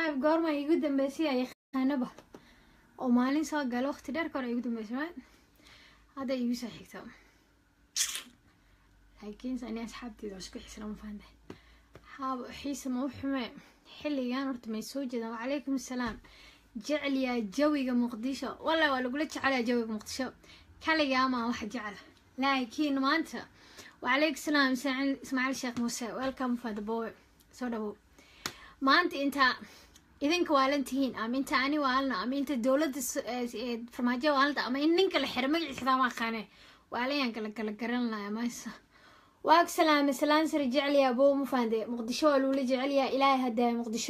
live goorma igu dambeysay ay yaqaanaba oo maalin soo gala waqti dheer ka hor igu dambeysay right hadda igu soo xigta laakiin ani asxaabteeda waa isku xisra ma fahantahay haaba xiisa ma u xume xilligan horta may soo jeedaan wacalaykum assalaam jecliyaa jawiga muqdisho walla waa lagula jecelyaa jawiga muqdisho kaligaa maa wax jecla laakiin maanta wacalaykum salaam ismaaciil sheekh muuse welcome for the boy soo dhawow maanta intaa idinka waalan tihiin ama inta ani waalna ama inta dowladda farmaajo waalanta ama in ninka la xiro magaciisa taa ma aqaane waalayaan kala kala garan lahaa maysa waag salaame salaan sare jecliyaa bow ma faande muqdisho waa lagula jecelyaa ilaahay haddaaya muqdisho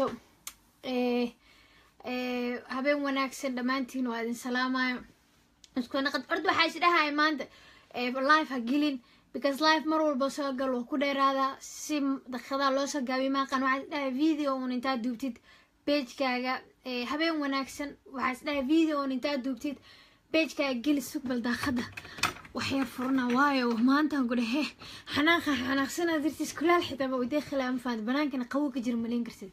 habeen wanaagsan dhammaantiin waa idin salaamayo isku naqad orda waxaa is dhahaya maanta life ha gelin because life mar walba soo gal waa ku dheeraadaa si daqiiqadaa loo soo gaabiy maaqan waxaa is dhahay video un intaa duubtid pagekaaga habeen wanaagsan waxaa is dhahay video un intaa duubtid pagekaaga geli sugbal daaqada waxyar furna waayo maantaan ku dhehe xanaanqa xanaaqsanaa dartiis kulaal xitaa ba udee khilaa ma faanta banaankana qabow ka jira malayn kartid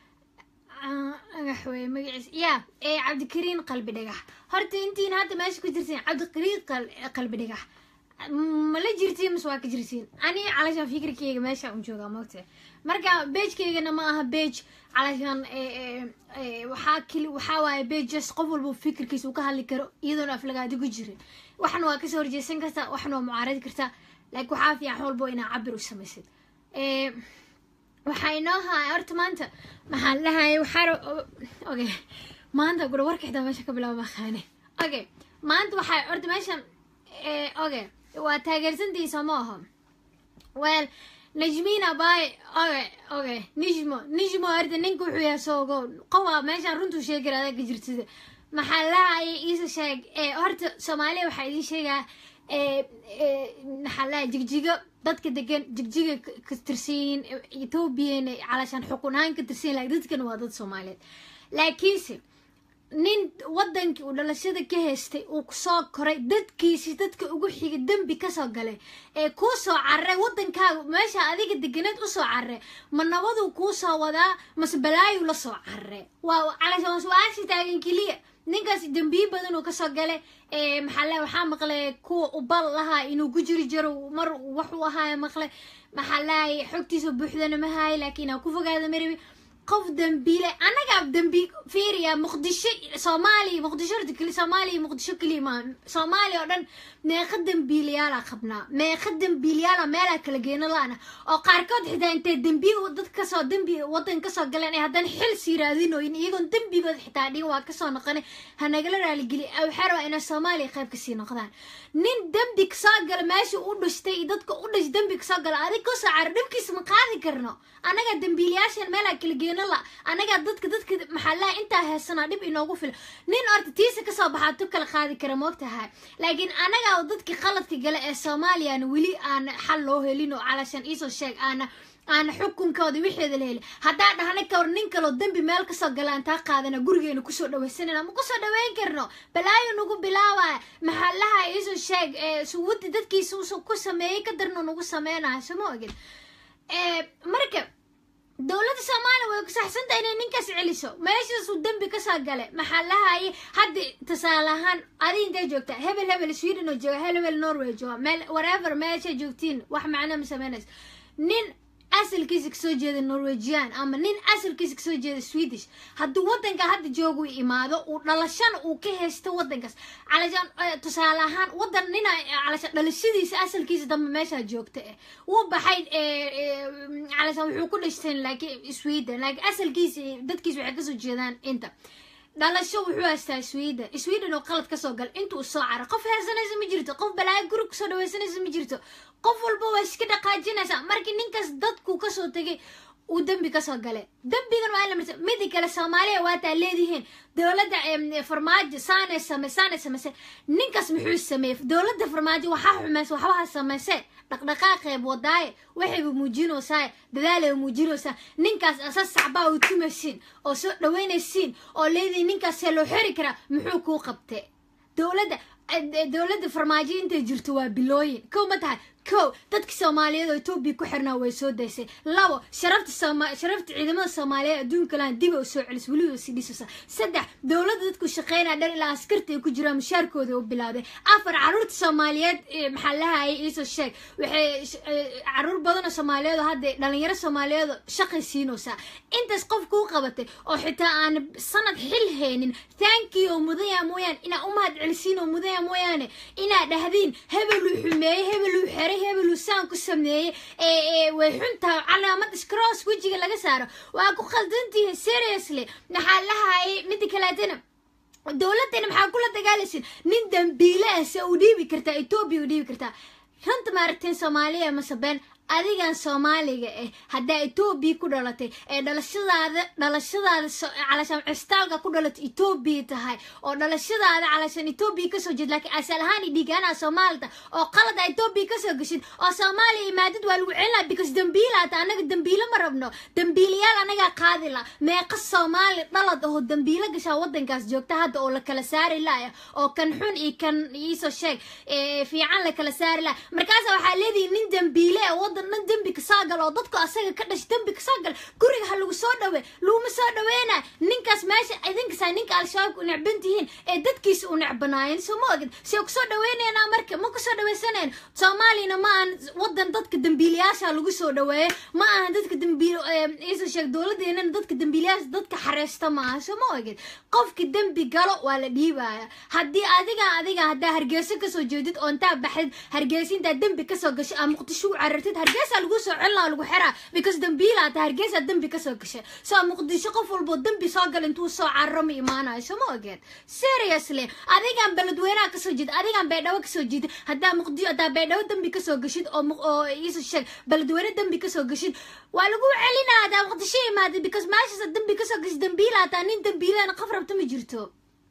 agax weye magaciis ya ee cabdikariin qalbi dhagax horta intiin hadda meesha ku jirtiin cabdikariin qalbi dhagax mala jirtiin mise waa ka jirtiin ani calashaan fikirkeyga meesha un joogaa mogta marka beejkeygana ma aha beej calashaan waxaa kili waxaa waaye beej just qof walba fikirkiisa uu ka hadli karo iyadoona aflagaadi ku jirin waxna waa kasoo horjeesan kartaa waxna waa mucaaradi kartaa laakiin waxaa fiican walbo inaa cabir u samaysid waxaa inoo haya horta maanta maxaa la dhahaya waxaa okay maanta gura warka xitaa meesha ka bilaaba maqaane okay maanta waxaa horta meeshan okay waa taageersantiisa ma aho well najmina bay okay okay nijmo nijmo horta ninka wuxuu yahay soogo qofa meeshaan runtuu sheegi adaa ka jirtida maxaa lahaya iisa sheeg horta soomaaliya waxaa idiin sheegaa maxaa lahay jigjigo dadka degan jigjiga ka tirsanyihiin ethoobiyan calashaan xukun ahaan ka tirsanyihin lakin dadkan waa dad soomaaliyeed laakiinse nin wadankii uu dhalashada ka haystay uu kusoo koray dadkiisi dadka ugu xiga dembi kasoo galay ee kuu soo cararay wadankaaga meesha adiga deganeed usoo cararay ma nabaduu kuu soo wadaa mase balaayuu la soo cararay waa calashaan su-aasha taagan keliya ninkaas dembiye badan uu kasoo galay maxaa le waxaa maqlay kuwa ubal lahaa inuu ku jiri jiro mar waxuu ahaayo maqlay maxaa lahay xogtiisa buuxdana ma haayo laakiin aa ku fogaada marabi qof dambiile annagaa dambi fiiriya muqdisho soomaaliya muqdisho horta keli soomaaliya muqdisho keliya maa soomaaliya oo dhan meeqa dambiilayaalaa qabnaa meeqa dambiilayaala meelaa kala geena la-ana oo qaarkood xitaa intay dembiya dad kasoo dembi wadan kasoo galeen ay haddana xil sii raadinoyin iyagoon dembigood xitaa dhigan waa kasoo noqonay hanagala raaligeli waxaa rabaa inay soomaaliya qayb kasii noqdaan nin dembi kasoo gala meesha u dhashtay iyo dadka u dhash dembi kasoo gala adig kasoo cara dhibkiisa ma qaadi karno annagaa dambiilayaashan meelaa kala geena la annagaa dadka dadka maxaalaha intaa heesanaa dhib inoogu fila nin orta tiisa kasoo baxaa tu kala qaadi kara moogtahay laakiin annagaa dadka qaladka gale ee soomaaliyana weli aana xal loo helin oo calashan iisoo sheeg aana aana xukunkooda wixeeda la heli haddaa dhahna ka hor nin kaloo dembi meel kasoo gala aan taa qaadana gurigeena kusoo dhawaysanana ma kusoo dhaweyn karno balaayo nagu bilaabaya maxaalaha iisoo sheeg suwada dadkiisa usoo ku sameeyey ka darno nagu sameynayo soma ogid marka dowladda soomaaliya way ku saxsanta inay ninkaas celiso meeshaasuu dembi kasoo gale maxaa lahaye hadda tusaale ahaan adi intay joogtaa hebel hebel sweden oo jooga hebel hebel norway jooga meel whatever meesha joogtiin wax macno ma sameynayso nin asalkiisa kasoo jeeda norwegian ama nin asalkiisa kasoo jeeda swedish hadduu wadanka hadda joogu imaado uu dhalashana uu ka haysto wadankaas calashaan tusaale ahaan wadan nina calashaan dhalashadiisa asalkiisa dambe meeshaa joogta eh wuu baxay calashaan wuxuu ku dhashteen laakiin sweden laakiin asalkiisa dadkiisa waxay kasoo jeedaan inta dhalasho wuxuu haystaa sweden sweden oo qalad kasoo gal intuu soo cara qof heesanaysa ma jirto qof balaayo guri kusoo dhawaysanaysa ma jirto qof walba waa iska dhaqaajinaysaa markii ninkaas dadku kasoo tegay uu dembi kasoo galay dembigan waa in la marsa midi kale soomaaliya waataa leedihiin dowladda farmaajo saanay same saanay samayse ninkaas muxuu sameeyey dowladda farmaajo waxaa xumaysa waxbaha samayse dhaqdhaqaaqeeb wadaaye waxayba muujinaysaa dadaalay muujinaysaa ninkaas asa sacbaa u tumaysiin oo soo dhaweynaysiin oo leedihiin ninkaasee loo xeri karaa muxuu kuu qabtay dowladda dowladda farmaajo intay jirto waa bilooyin kow ma tahay kow dadka soomaaliyeed oo etoobiya ku xirnaa way soo daysay labo sharafta sooma sharafta ciidamada soomaaliyeed adduunka lahan dib u soo celis weliba si dhisasa saddex dowladda dadku shaqeynaya dhan ilaa askarta ay ku jiraan mushaarkooda u bilaaday afar caruurta soomaaliyeed maxaa lahayay iisoo sheeg waxay caruur badan oo soomaaliyeed oo hadda dhalinyaro soomaaliyeed oo shaqay siinaysaa intaas qof kuu qabatay oo xitaa aan sanad xil haynin thank you mudaya mooyaane inaa u mahad celisiin oo mudaya mooyaane inaa dhahdiin hebeluu xumeeyey hebeluu xeray hebeluu saan ku sameeyey way xuntaha calaamad scross wejiga laga saaro waa ku khaldantihin seriously maxaa lahayay mida kaleetana dowladdeena maxaa kula dagaalaysin nin dambiile ah se u dhiibi kartaa etoobiya u dhiibi kartaa runta maaragteen soomaaliya masabeen adigan soomaaliga ah haddaa etoobiya ku dhalatay ee dhalashadaada dhalashadaada calashaan cistaalka ku dhalatay etoobiya tahay oo dhalashadaada calashaan etoobiya kasoo jeed laakiin asal ahaan i dhiigaanaa soomaalida oo qalada etoobiya kasoo geshid oo soomaaliya imaadid waa lagu celinaa because dambiilaata anaga dambiilo ma rabno dambiilayaal anagaa qaadila meeqa soomaali dhalad oo dambiilo gashaa wadankaas joogta hadda oo la kala saari laaya oo kan xun iyo kan iisoo sheeg fiican la kala saari laaya markaasa waxaa leedihi nin dambiile ee wadan dhan dembi kasoo gal oo dadku asaga ka dhash dembi kasoo gal guriga ha lagu soo dhawe laguma soo dhaweyna ninkaas meesha idinkasaa ninka al-shabaabka u necban tihiin ee dadkiisa u necbanaayeen soo ma ogid see kusoo dhaweynaynaa marka ma kusoo dhaweysaneen soomaaliyana ma ahan wadan dadka dambiilayaasha lagu soo dhaweeye ma ahan dadka dambiil iisa sheeg dowladeenana dadka dambiilayaasha dadka xareysta ma aha soo ma ogid qofki dembi galo waa la dhiibaya haddii adiga adiga haddaa hargeyso kasoo jeedid oo intaa baxdid hargeysa intaa dembi kasoo gashay aa muqdisho u carartid hargeysa lagu soo celina lagu xiraa because dambiilaa ta hargeysa dembi kasoo gashay soo muqdisho qof walbo dembi soo gal intuu soo cararo ma imaanayo soo ma ogeed seriously adigan beledweynaha kasoo jeed adigan baydhabo kasoo jeedid haddaa muqdi haddaa baydhabo dembi kasoo gashid oo oo iisa sheeg beledweyne dembi kasoo gashid waa lagu celinaa haddaa muqdisho imaadid because meeshaas dembi kasoo gashid dambiilaa taa nin dambiilana qof rabta ma jirto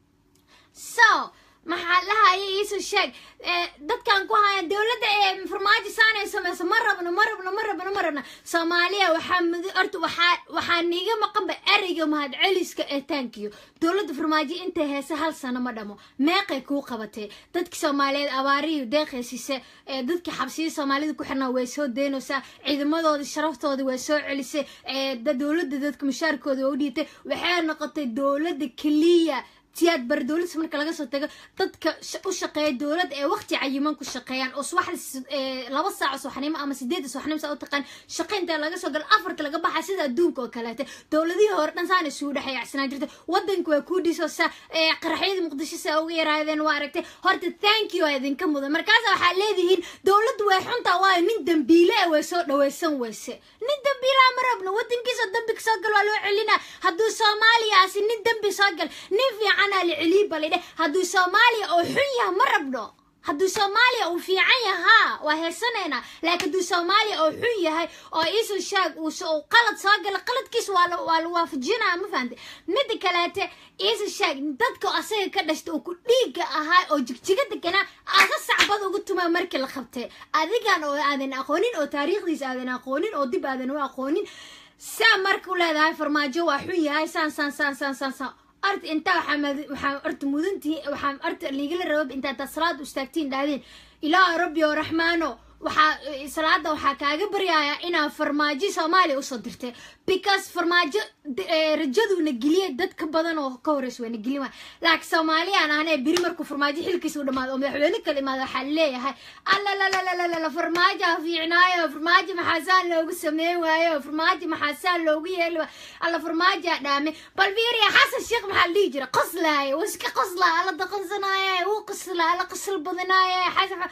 so maxaa lahaya iisoo sheeg dadkan ku haya dowladda ee farmaajo saanay sameyso ma rabno ma rabno ma rabno ma rabno soomaaliya waxaa mud horta waxaa waxaa niiga maqanba ereyga mahad celiska ee tankiyo dowladda farmaajo intay heese hal sano ma dhamo meeqay kuu qabatay dadka soomaaliyeed abaariyo deeqaysise ee dadka xabsiya soomaalida ku xirnaa way soo deynaysaa ciidamadooda sharaftooda way soo celisay dowladda dadka mushaarkooda waa u dhiibtay waxay noqotay dowladda keliya siyaad bar dowladda marka laga soo tago dadka u shaqeeya dowladda ee waqti cayiman ku shaqeeyaan oo subaxda laba saac subaxnimo ama sideedda subaxnimo saa u taqaan shaqaynta laga soo galo afarta laga baxa sida adduunka oo kaleete dowladihii hore dhan saana isugu dhexeeyacsanaa jirta wadanka waa kuu dhisosa qaraxyada muqdisho saa uga yaraadeen waa aragtay horta thank you aa idinka mudan markaasa waxaa leedihiin dowladdu way xuntaa waayo nin dambiile ah way soo dhaweysan weyse nin dambiilaa ma rabno wadankiisa dambi kasoo gal waa loo celinaa hadduu soomaaliyaasi nin dambi soo gal nin fiican liciliibalidhe hadduu soomaaliya oo xun yaha ma rabno hadduu soomaaliya uu fiican yahaa waa heesanaynaa laakiin hadduu soomaaliya oo xun yahay oo iisoo shaag uu qalad soo gala qaladkiis waa waa la waafajinaya ma fahante mida kaleete iisoo shaag dadka asaga ka dhashta oo ku dhiiga ahaa oo jigjiga deganaa asa sacbad ugu tumaa markii la qabtay adigan oo aadan aqoonin oo taariikhdiisa aadan aqoonin oo dib aadan u aqoonin saa markuu leedahay farmaajo waa xun yahay saan saan saan saan saan saan art intaa waxaa orta mudantii waxaa orta liigala rabab intaa taa salaada istaagtiin dhahdeen ilaaha rabbi oo raxmaano waxaa salaada waxaa kaaga baryayaa inaa farmaajo soomaaliya usoo dirtay because farmaajo rajaduuna geliyay dad ka badan oo ka horeys wayna gelin waay laakiin soomaaliyaan ahane beri markuu farmaajo xilkiisa u dhamaado oo madaxweyne kala imaado waxaa leeyahay allalalalalalala farmaajo fiicnaayo farmaajo maxaasaan loogu sameyn waayo farmaajo maxaasaan loogu yeeli waayo alla farmaajoa dhaame bal fiiriya xasan sheekh maxaa la dhihi jira qoslaaye wuu iska qoslaa alla daqansanaaye wuu qoslaa alla qosl badanaaye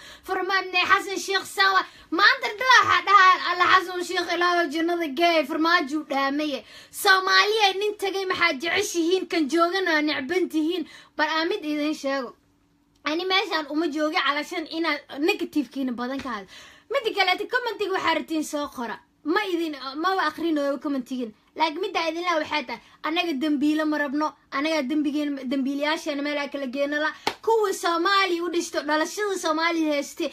xasan sheekh sawa maanta dhala waxaa dhahaa alla xasan sheekh ilaaho jannada geey farmaajo dhaamaye soomaaliya nin tagay maxaad jeceshihiin kan joogana necban tihiin bal aa mid idin sheego ani meeshaan uma jooga calashan inaad negativekiina badan ka hada mida kaleeta commentiga waxaa ratiin soo qora ma idin maba akrinooyo commentigin laakiin middaa idinlaa waxay tahay annaga dembiilo ma rabno annagaa dembigeen dembiilayaasheena meelaa kala geenala kuwii soomaaliya u dhishto dhalashada soomaaliya hayste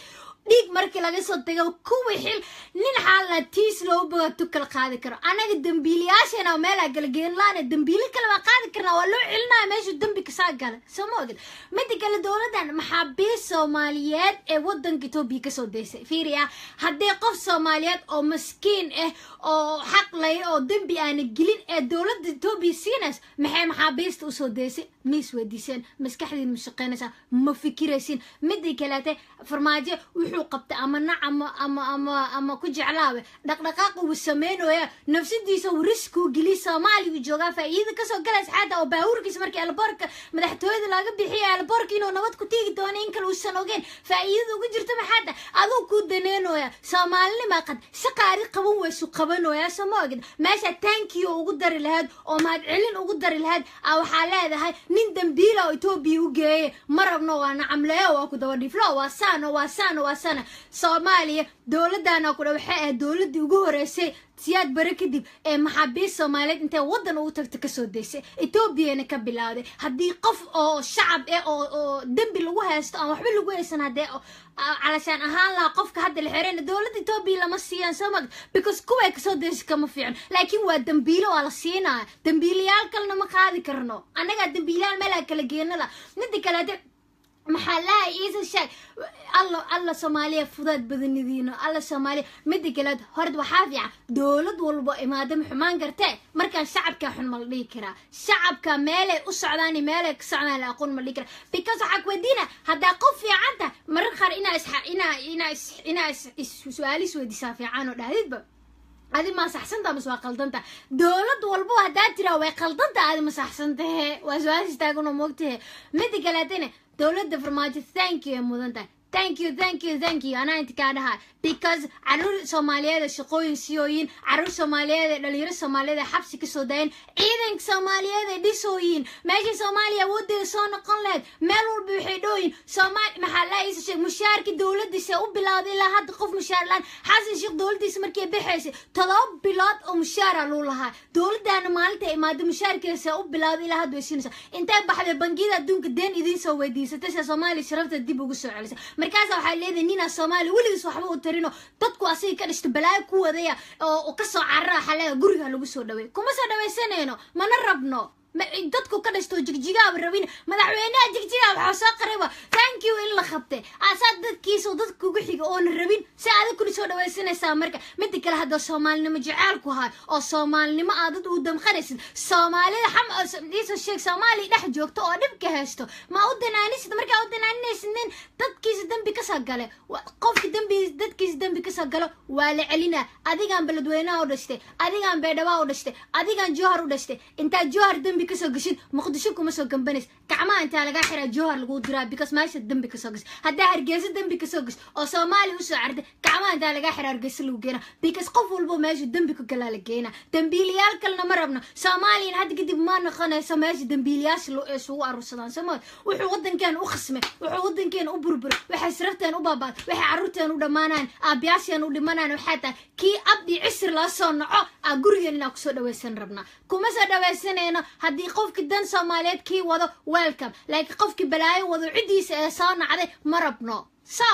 dhiig markii laga soo tago kuwii xil nin xaala tiis loo boga tukala qaadi karo anaga dambiilayaashana meelaa galageen laana dambiilo kale waa qaadi karnaa waa loo celinaya meeshuu dembi kasaa gala soo ma ogid mida kale dowladdan maxaabiis soomaaliyeed ee wadanka etoobiya kasoo daysay fiiriya haddii qof soomaaliyeed oo maskiin ah oo xaq lay oo dembi aana gelin ee dowladda etoobiya siinays maxay maxaabiista usoo daysay ma isweydiiseen maskaxdiin ma shaqeynaysaa ma fikiraysin midii kaleete farmaajo wuxuu qabtay ama nac ama ama ama ama ku jeclaabe dhaqdhaqaaqa uu sameynooya nafsadiisa uu riskuu geliy soomaaliya uu joogaa faa'iida kasoo galaysa xataa oo baabuurkiisa markii elboorka madaxtooyada laga bixiya elboorka inuu nabad ku tiigi doono in kale uusan ogeen faa'iidada ugu jirta maxaata aduu kuu daneenooya soomaalinima qad si qaari qaban weysu qabanooya soo ma ogid meesha tankiyo ugu dari lahayd oo mahadcelin ugu dari lahayd a waxaa leedahay nin dambiila oo etoobiya u geeye ma rabno waa nacamleeyo waa ku daba dhiflo waa saano waa saano waa sana soomaaliya dowladana kudha waxay ahayd dowladii ugu horeysay siyaad bare kadib ee maxaabiist soomaaliyeed intay waddan ugu tagta kasoo daysay etoobiyana ka bilowday haddii qof oo shacab eh oo oo dembi lagu haysto aan waxba lagu haysan haddee calashaan ahaan lahaa qofka hadda la xereyna dowladda etoobiya lama siiyaan soo mag because kuway kasoo daysay kama fiican laakiin waa dembiilo waa la siinaya dembiilayaal kalena ma qaadi karno annagaa dembiilayaal meelaa kala geenala mida kaleete maxaa laha iisa sheeg alla alla soomaaliya fudaad badanidiino alla soomaaliya mida kaleed horta waxaa fiican dowlad walbo imaada ma xumaan kartee markaan shacabkaa xun ma la dhihi karaa shacabka meelay u socdaan iyo meelay ka socdaan la aqoon ma la dhihi karaa because waxaa kuweydiina haddaa qof fiican tahay marar qaar inaa is inaa inaa is inaa is su-aalo isweydiisaa fiican oo dhahdidba adi ma saxsanta mase waa qaldanta dowlad walbo haddaa tiraa way qaldanta adi ma saxsantahe waa su-aal istaagan oo moogtahe mida kaleetana dowladda farmaajo thank you ay mudan tahay thank you thank you thank you anaa inta kaa dhaha because caruur soomaaliyeed ee shaqooyin siyooyin caruur soomaaliyeed ee dhalinyaro soomaaliyeed ee xabsi kasoo dayan ciidanka soomaaliyeed ee dhisooyin meeshii soomaaliya awoodeeda soo noqon lahayd meel walba waxay dhooyin soomaali maxaa laa iisa sheeg mushaarkii dowladiisa u bilowday ilaa hadda qof mushaar laan xasan sheekh dowladiisa markay baxaysay todoba bilood oo mushaara luu lahaa dowladdaana maalinta imaado mushaarkeesa u bilowday ilaa hadda way siinaysaa intay baxday bangiyada adduunka deen idiin soo weydiisatay se soomaaliya sharafta dib ugu soo celisay markaasa waxaa leedahay ninaa soomaaliya weligiis waxba u tarino dadku asiga ka dhishta balaayo ku wadaya oo kasoo carara waxaa leedahay guriga lagu soo dhaweey kuma soo dhawaysanayno mana rabno dadku ka dhashto jigjigaaba rabin madaxweynaha jigjigaa waxaa soo qarayba thank you in la qabtay asaa dadkiisa dadka ugu xiga oona rabin si adag kuna soo dhawaysanaysaa marka mida kale hadda soomaalinimo jaceelku ahaa oo soomaalinimo aadad uu damqanaysid soomaalida xam iisa sheeg soomaaliya dhex joogto oo dhibka haysto ma u danaanisid markaa u danaaninaysid nin dadkiisa dembi kasoo gale qofka dembi dadkiisa dembi kasoo galo waa la celinaa adigaan beledweynaha u dhashtay adigaan beedhabaa u dhashtay adigaan jowhar u dhashtay intaa jowhar dembi kasoo gashid muqdisho kuma soo gambanays gacmaha intaa lagaa xiraa jowhar lagu diraa because meesha dembi kasoo gash haddaa hargeysa dembi kasoo gash oo soomaaliya usoo cartay gacmaha intaa lagaa xiraa hargeysa lagu geena because qof walbo meesha dembi ku galaa la geena dambiilayaal kalena ma rabno soomaaliyan hadda kadib ma noqonayso meesha dambiilayaasha isugu aruursadaan sooma wuxuu wadankeena u khasmay wuxuu wadankeena u burburay waxay sirafteen u baabaad waxay carruurteen u dhammaanaan aabiyaasheen u dhimanaan waxaa tahay kii abdi cisir loo soo naco aa gurigeen inaa kusoo dhawaysan rabnaa kuma soo dhawaysanayno haddii qofkii dan soomaaliyeed kii wado welcome laakiin qofkii balaayo wado ciddiisa ee soo nacday ma rabno so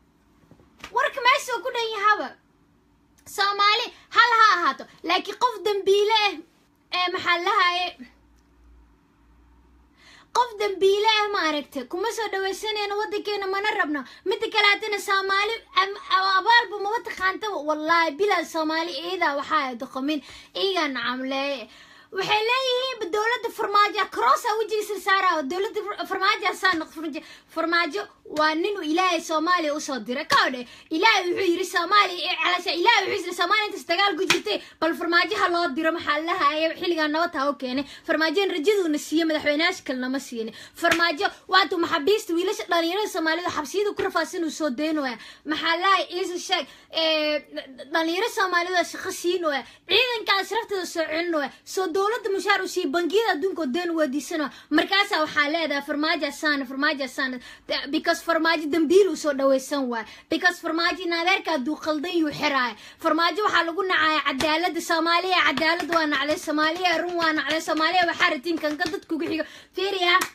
warka meeshuu ku dhan yahaba soomaali hal ha ahaato laakiin qof dambiile ah ee maxaa lahaye qof dambiile ah ma aragtay kuma soo dhawaysanayno wadankeena mana rabno mida kale haddana soomaali abaalba maba taqaantaba wallaahi bilaa soomaali iidaa waxaa doqomin iigaa nacamleeye waxay leeyihiin dowladda farmaajo crossaa wejigiisa saara dowladda farmaajo saa noq farmaajo waa ninuu ilaahay soomaaliya usoo diray ka odhe ilaahay wuxuu yiri soomaaliya calasha ilaahay wuxuu yiri soomaaliya intaas dagaal ku jirtay bal farmaajoha loo diro maxaa lahaye xilligaa nabad ha u keenay farmaajoin rajaduuna siiye madaxweyneyaasha kalena ma siinin farmaajo waatuu maxaabiista wiilasha dhalinyarada soomaalida xabsiyada ku rafaadsan uu soo daynooya maxaa lahaye iisa sheeg dhalinyaro soomaalida shaqo siinooya ciidanka ashrafteeda soo celinooya soo dowladda mushaar u siiye bangiyada adduunka oo deen weydiisanooya markaasaa waxaa leedahay farmaajo saana farmaajo saana because farmaajo dambiil uu soo dhawaysan waay because farmaajo naadeerka hadduu qaldan yuu xiraaya farmaajo waxaa lagu nacaya cadaalada soomaaliya cadaalad waa nacday soomaaliya run waa nacday soomaaliya waxaa ratiin kanka dadka ugu xigo fiiriya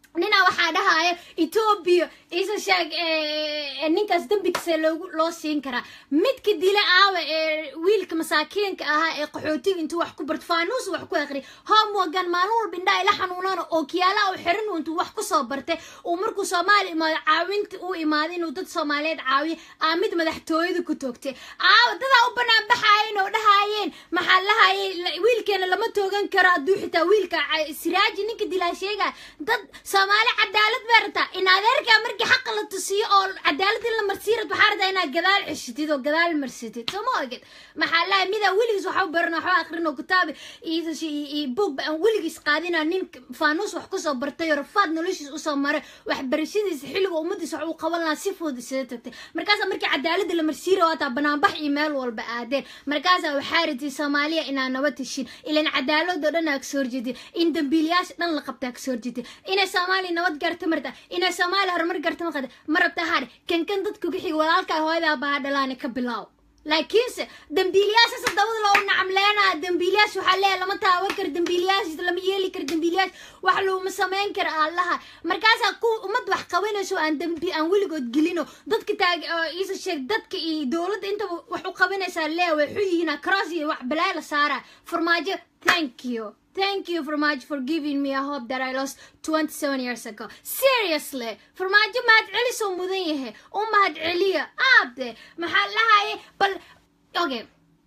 ninaa waxaa dhahaya etoobiya isa sheeg ninkaas dembigisa loogu loo siin karaa midka dila aawa ee wiilka masaakiinka ahaa ee qaxootiga intuu wax ku barto faanuus wax ku aqri homeworkan maalin walba indhaa ila xanuunana oo kiyaalaha u xiran intuu wax kusoo bartay uu markuu soomaali imaado caawinta uu imaaday inuu dad soomaaliyeed caawiyo aa mid madaxtooyada ku toogtay aawa dadaa u banaan baxaayeen oo dhahaayeen maxaa lahayay wiilkeena lama toogan karo hadduu xitaa wiilka siraaji ninka dilaa sheegaya dad soomaali cadaalad bay rabtaa in adeerkaa markii xaqa la tusiyo oo cadaalad in la marsiirad waxaa rabtaa inaad gadaal ceshitid oo gadaal marsatid soo ma oged maxaa lahay midaa weligiis waxa u baran waxba aqrin oo kitaabi iyo boog ba aan weligiis qaadina nin faanuus wax kusoo bartay oo rafaad noloshiis usoo maray waxbarashadiisa xilliga ummadiis wax uu qaban lahaa si fudud isaga tagtay markaasaa markii cadaalada la marsiira waataa banaanbax iyo meel walba aadeen markaasaa waxaa ratay soomaaliya inaa nabad heshin ilan cadaaladoo dhan aa kasoo horjeedin in dambiilayaasha dhan la qabtaa kasoo horjeedin inay soomaaliya nabad gaarta marta inay soomaaliya horumar gaarta maqada ma rabta haare kan kan dadka ku xiga walaalkaa hooyadaa baa dhalaani ka bilaaw laakiinse dambiilayaashaas dabada loo nacamleenaa dambiilayaas waxaa leeyahay lama taaban karo dambiilayaas lama yeeli karo dambiilayaas wax looma samayn karo allaha markaasaa ku ummad wax qabanayso aan dambi aan weligood gelino dadka taag iisa sheeg dadka iyo dowladda intaba wax u qabanaysaa leeya way xun yihiin cross iyo wax balaay la saaraa farmaajo thank you Thank you, Farmaajo, for giving me a hope that I lost 27 years ago. Seriously, Farmaajo mahad celi soo mudan yahay. U mahad celiya. Aabde, maxaa lahaye bal okay.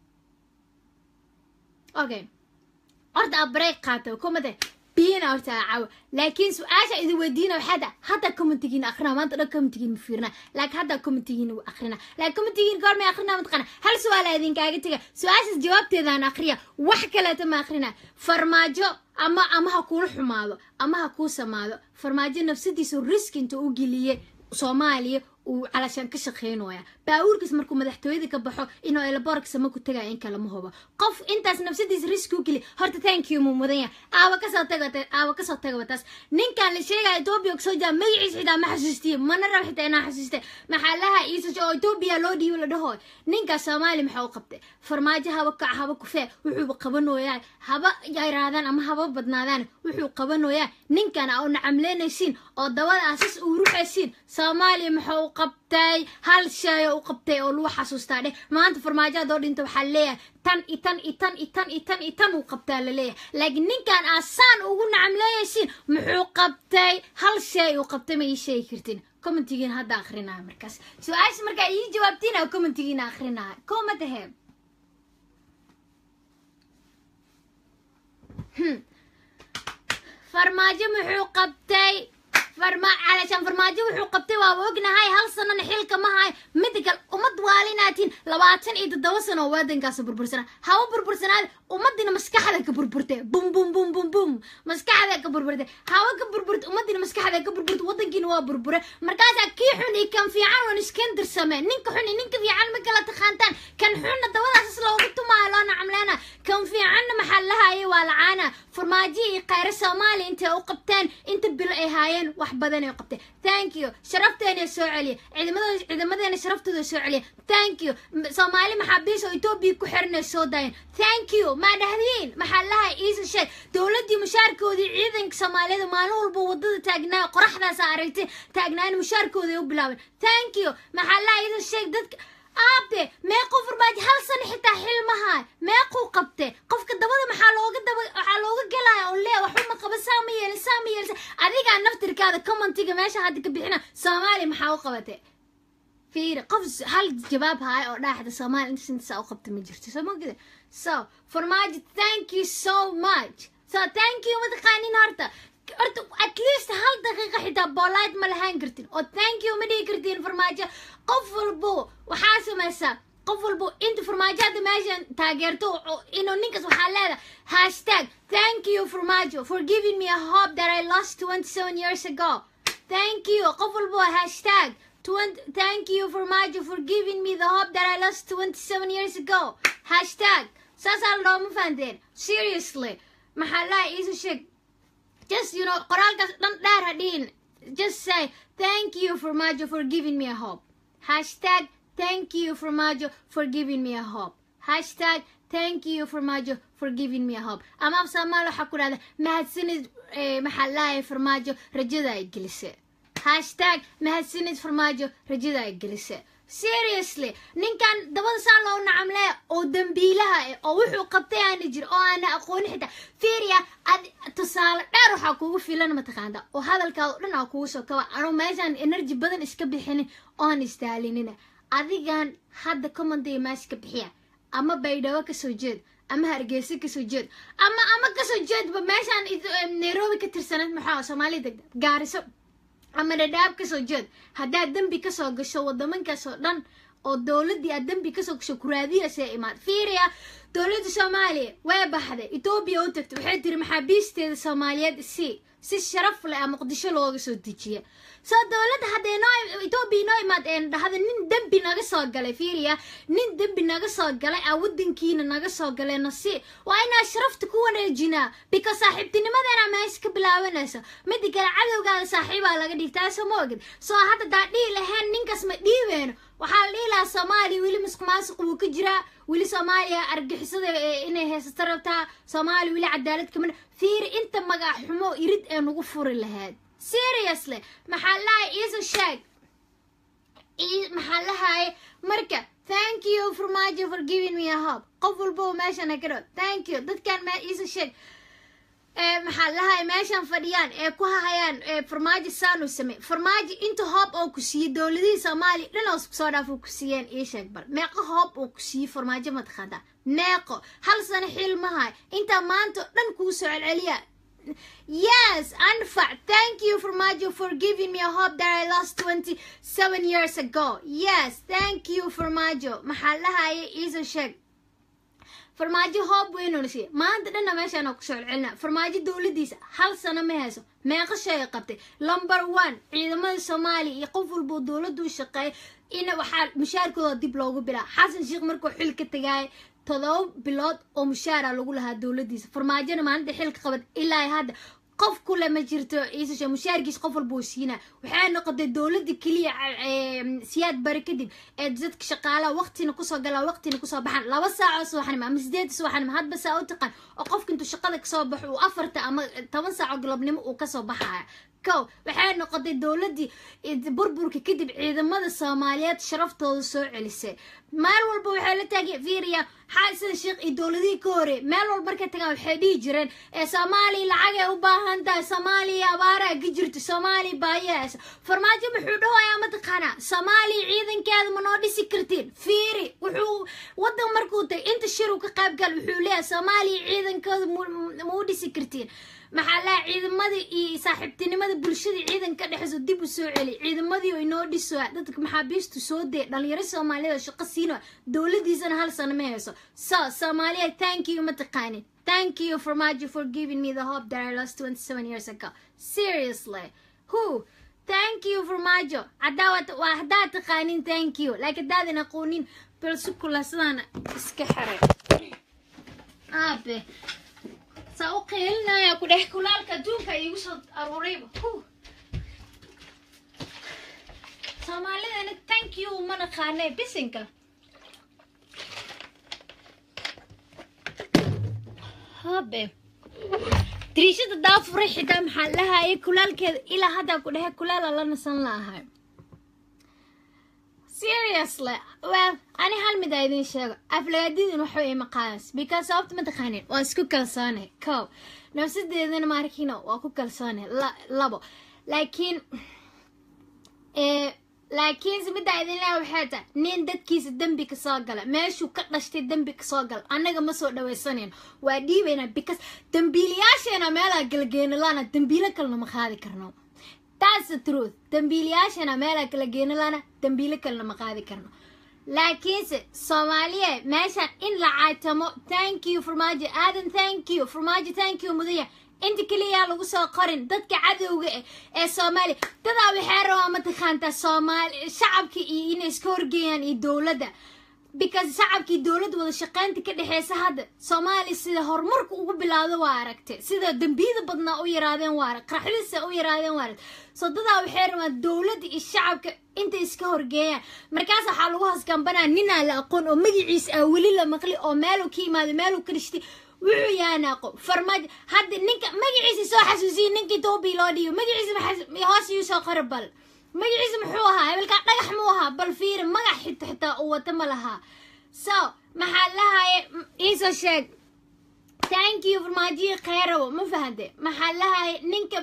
Okay. Horta a break qaato kumade biyana horta caawa laakiin su-aasha idin weydiina waxaada hadda commentigiin akhrina maanta dhan commentigiin ma fiirina laakiin hadda commentigiin akhrina laakiin commentigiin goormay akhrina mataqana hal su-aala idinkaaga tega su-aashaas jawaabteedaan akhriya wax kaleeta ma akhrina farmaajo ama ama ha kuula xumaado ama ha kuu samaado farmaajo nafsadiisu riski inta u geliyey soomaaliya uu calashaan ka shaqeynaya baabuurkiis markuu madaxtooyada ka baxo inuu elaboorka sama ku tagaya in kale ma hubo qof intaas nafsadiisa riski u geli horta thank you muu mudan yahay aawa kasoo taga aawa kasoo tagaba taas ninkan la sheegaya etoobiya kasoo jaa magaciisa xitaa ma xasuustiye mana rab xitaa inaa xasuuste maxaa laha iisa oo etoobiya loo dhiibo la dhaho ninkaas soomaaliya maxaa u qabtay farmaajo haba kac haba kufee wuxuuba qabanoyaa haba yaraadaan ama haba badnaadaan wuxuu qabanoyaa ninkan aa u nacamleynaysiin oo dabada asas uu ruxaysiin soomaaliya maxaa u qabtay hal shay oo u qabtay oo lagu xasuustaa dheh maanta farmaajoadoo dhinta waxaa leeyahay tan i tan i tan i tan i tan i tan uu qabtaa la leeyahay laakiin ninkan aasaan ugu nacamleeyaysiin muxuu qabtay hal shay uu qabtay ma ii sheegi kartin commentigiina hadda akrinaya markaas su-aasha markaa ii jawaabtiin commentigiina akrinaya komadahe farmaajo muxuu qabtay farma calashaan farmaajo wuxuu qabtay waaba ognahay hal sanana xilka ma hayo mida kale ummad waalinaatiin labaatan iyo toddoba sano oo waadankaas burbursana haba burbursanaada ummadina maskaxda ka burburtay bum bum bum bum bum maskaxda ka burburtay haba ka burburta ummadina maskaxda ka burburta wadankiina waa burbure markaasaa kii xun iyo kan fiican wan iskendir samee ninka xun iyo ninka fiican ma kala taqaantaan kan xunna dabadaasas loogu tumaayo loo nacamleena kan fiicanna maxaa lahaye waa lacaana farmaajo iyo khayre soomaaliya intay u qabteen inta bilo ay haayeen wax badan ay qabteen thank you sharafteena soo celiya ciidamada ciidamadeena sharaftooda soo celiya thank you soomaali maxaabiis oo etoobiya ku xiran ay soo daayeen thank you maa dhahdiin maxaa lahay iisa sheeg dowladdii mushaarkoodii ciidanka soomaaliyada maalin walba wadada taagnaa qoraxdaasa aragtay taagnaan mushaarkooda u bilaabeen thank you maxaa lahay iisa sheeg dadka aabe meequu farmaajo hal sano xitaa xilmaha meequu qabte qofka dabada maxaa looga daba waxaa looga gelaya oo lee waxba ma qaba saa ma yeelin saa ma yeelin adigaa naftirkaada commentiga meesha hadda ka bixina soomaaliya maxaa u qabate fiiri qof hal jawaab haaya oo dhaaxda soomaaliya inta sintasaa u qabta ma jirto soo mogida so farmaajo thank you so much so thank you mataqaanin horta horta at least hal daqiiqa xitaa bolite ma lahaan kartin oo thank you ma dhihi kartiin farmaajo qof walbo waxaa samaysaa qof walbo inta farmaajo hadda meeshan taageerto inuu ninkaas waxaa leedahay hashtag thank you farmaajo for giving me a hope that I lost 27 years ago thank you qof walbo hashtag thank you farmaajo for giving me the hope that I lost 27 years ago hashtag saasaa la dhaho ma fahanteen seriously maxaa laha iisa sheeg just you know qoraalkaas dhan dheer ha dhihin just say thank you farmaajo for giving me a hope hashtag thank you farmaajo for giving me a hope hashtag thank you farmaajo for giving me a hope ama af soomaali waxaa ku dhahda mahadsanid maxaa lahay farmaajo rajada ay gelise hashtag mahadsanid farmaajo rajada ay gelise seriously ninkan dabada saa loo nacamle oo dambiilaha eh oo wuxuu qabtay aana jir oo aana aqooni xitaa fiiriya ad tusaale dheer waxaa kugu filan mataqaanta oo hadalkaada o dhan aa kugu soo kaba anuu meeshaan energy badan iska bixinin oon istaalinina adigan hadda commonday meesha ka bixiya ama baydhabo kasoo jeed ama hargeysa kasoo jeed ama ama kasoo jeedba meeshaan nairobi ka tirsanad maxaa soomaaliya degda gaariso ama dhadhaab kasoo jeed haddaad dembi kasoo gasho wadamankaas oo dhan oo dowladdii aad dembi kasoo gasho kuraadiyasee imaad fiiriya dowladda soomaaliya way baxday etoobiya u tagtay waxay tiri maxaabiisteeda soomaaliyeed si si sharaf leh a muqdisho looga soo dejiya soo dowladda hadday noo etoobiya noo imaad een dhahda nin dembi naga soo galay fiiriya nin dembi naga soo galay aa wadankiina naga soo galay nasi waa inaa sharafta ku wareejinaa because saaxiibtinimadeena meesha ka bilaabanayso mida kale cadowgaada saaxiibaa laga dhigtaa soo ma ogid soo hadda daa dhihi lahayn ninkaas ma dhiibeyno waxaa la dhihi lahaa soomaaliya weli masuq maasuq wuu ka jiraa weli soomaaliya argixisada inay haysato rabtaa soomaaliya weli cadaalad kamid fiiri inta magac xumo irid ee nagu furi lahayd seriously maxaa lahay iiso sheeg maxaa lahaye marka thank you farmaajo for giving me a hope qof walbaba meeshan ha kadho thank you dadkan me iiso sheeg maxaa lahay meeshan fadhiyaan ee ku hahayaan farmaajo saanu samey farmaajo inta hoob oo ku siiyey dowladihii soomaaliya dhan oo soo dhaaf ku siiyeen ii sheeg bal meeqo hoob oo ku siiyey farmaajo mataqaanta meeqo hal sano xil mahay intaa maanta o dhan kuu soo celceliya Yes, Anfac, thank you Farmajo for giving me a hope that I lost 27 years ago. Yes, thank you Farmajo. maxaa lahaye iiso sheeg farmaajo hoob weynuna siiya maanta dhanna meeshaan ku soo celcelina farmaajo dowladiisa hal sano ma hayso meeqa shay qabtay number one ciidamada soomaaliya iyo qof walboo dowladdu u shaqeeya ina waxaa mushaarkooda dib loogu bilaa xasan sheekh markuu xil ka tagaaya todoba bilood oo mushaara lagu lahaa dowladiisa farmaajona maalinta xilka qabad ilaa hadda qof kule ma jirto iisashe mushaarkiis qof walba uu siinaa waxay noqotay dowladda keliya siyaad bari kadib ee dadka shaqaalaha waqtina kusoo galaa waqtina kusoo baxaan laba saacoo subaxnimo ama sideed subaxnimo hadba saa u taqaan oo qofka intuu shaqada kasoo baxo uu afarta ama toban saaco galabnimo uu kasoo baxaya kow waxay noqotay dowladdii burburka kadib ciidamada soomaaliyeed sharaftooda soo celisay meel walba waxay la taagay fiiriya xasan sheekh iyo dowladihii ka hore meel walba markay tagaan waxay dhihi jireen ee soomaaliya lacagay u baahan tahay soomaaliya abaaraa ka jirto soomaaliya baayahaas farmaajo muxuu dhawayaa mataqaanaa soomaaliya ciidankeeda ma noo dhisi kartiin fiiri wuxuu wadan markuu tagay inta shir uu ka qayb gal wuxuu leeyahay soomaaliya ciidankeeda ma u dhisi kartiin maxaa laha ciidamadii iyo saaxiibtinimada bulshada ciidan ka dhexeyso dib u soo celi ciidamadii oo inoo dhisoa dadka maxaabiistu soo dee dhalinyaro soomaaliyeed oo shaqo siino dowladiisana hal sano ma hayso so soomaaliya thank you ma taqaanin thank you farmaajo for giving me the hope that I lost 27 years ago seriously who thank you farmaajo hadaa waa haddaa taqaanin thank you laakiin haddaadan aqoonin balsukula sidaana iska xiray aabe saa u qeelinaya ku dhex kulaalka adduunka iigu soo aruurayba soomaalidana thank you ma naqaane bisinka habe dariishada daafuray xitaa maxaa lahayay kulaalkeeda ilaa haddaa ku dhexe kulaala la nasan laahay seriously well ani hal mid aa idin sheego aflagaadidin waxa ima qaadans because sababta ma taqaanin waa isku kalsoonay kow nafsadeedana maarkiina waa ku kalsoonay labo laakiin laakiinse middaa idin leha waxay tahay nin dadkiisa dembi ka soo gala meeshuu ka dhashtay dembi ka soo gala annaga ma soo dhawaysanayno waa dhiibaynaa because dambiilayaasheena meelaa galgeena lana dambiilo kalena ma qaadi karno that's the truth dambiilayaashana meelaa kala geena lana dambiilo kalena ma qaadi karno laakiinse soomaaliya meeshaan in la caatamo thank you farmaajo aadan thank you farmaajo thank you mudaya inta keliyaa lagu soo qorin dadka cadowga eh ee soomaaliya dadaa waxay rabaa mataqaantaa soomaali shacabka iyo inay iska horgeeyaan iyo dowladda because shacabkii dowladda wada shaqaynta ka dhexeysa hadda soomaaliya sida horumarku ugu bilaawda waa aragtay sida dembiyada badnaa u yaraadeen waa arag qaraxdiisa u yaraadeen waa arag so dadaa waxay rabaan dowladda iyo shacabka intay iska horgeeyaan markaas waxaa lagu haskambanaa ninaa la aqoon oo magaciisa ah weli la maqli oo meeluu ka yimaado meeluu ka dhashtay wuxuu yaanaaqo farmaajo hadda ninka magaciisa soo xasuusiye ninkii toobii loo dhiibo magaciisa hoos yuu soo qora bal magaciisa muxuu ahaa hebelkaa dhagax muu ahaa bal fiiri magac xito xitaa uu wata ma lahaa so maxaa lahaye iisoo sheeg thank you farmaajiyi kheyrawo ma fahante maxaa lahaye ninka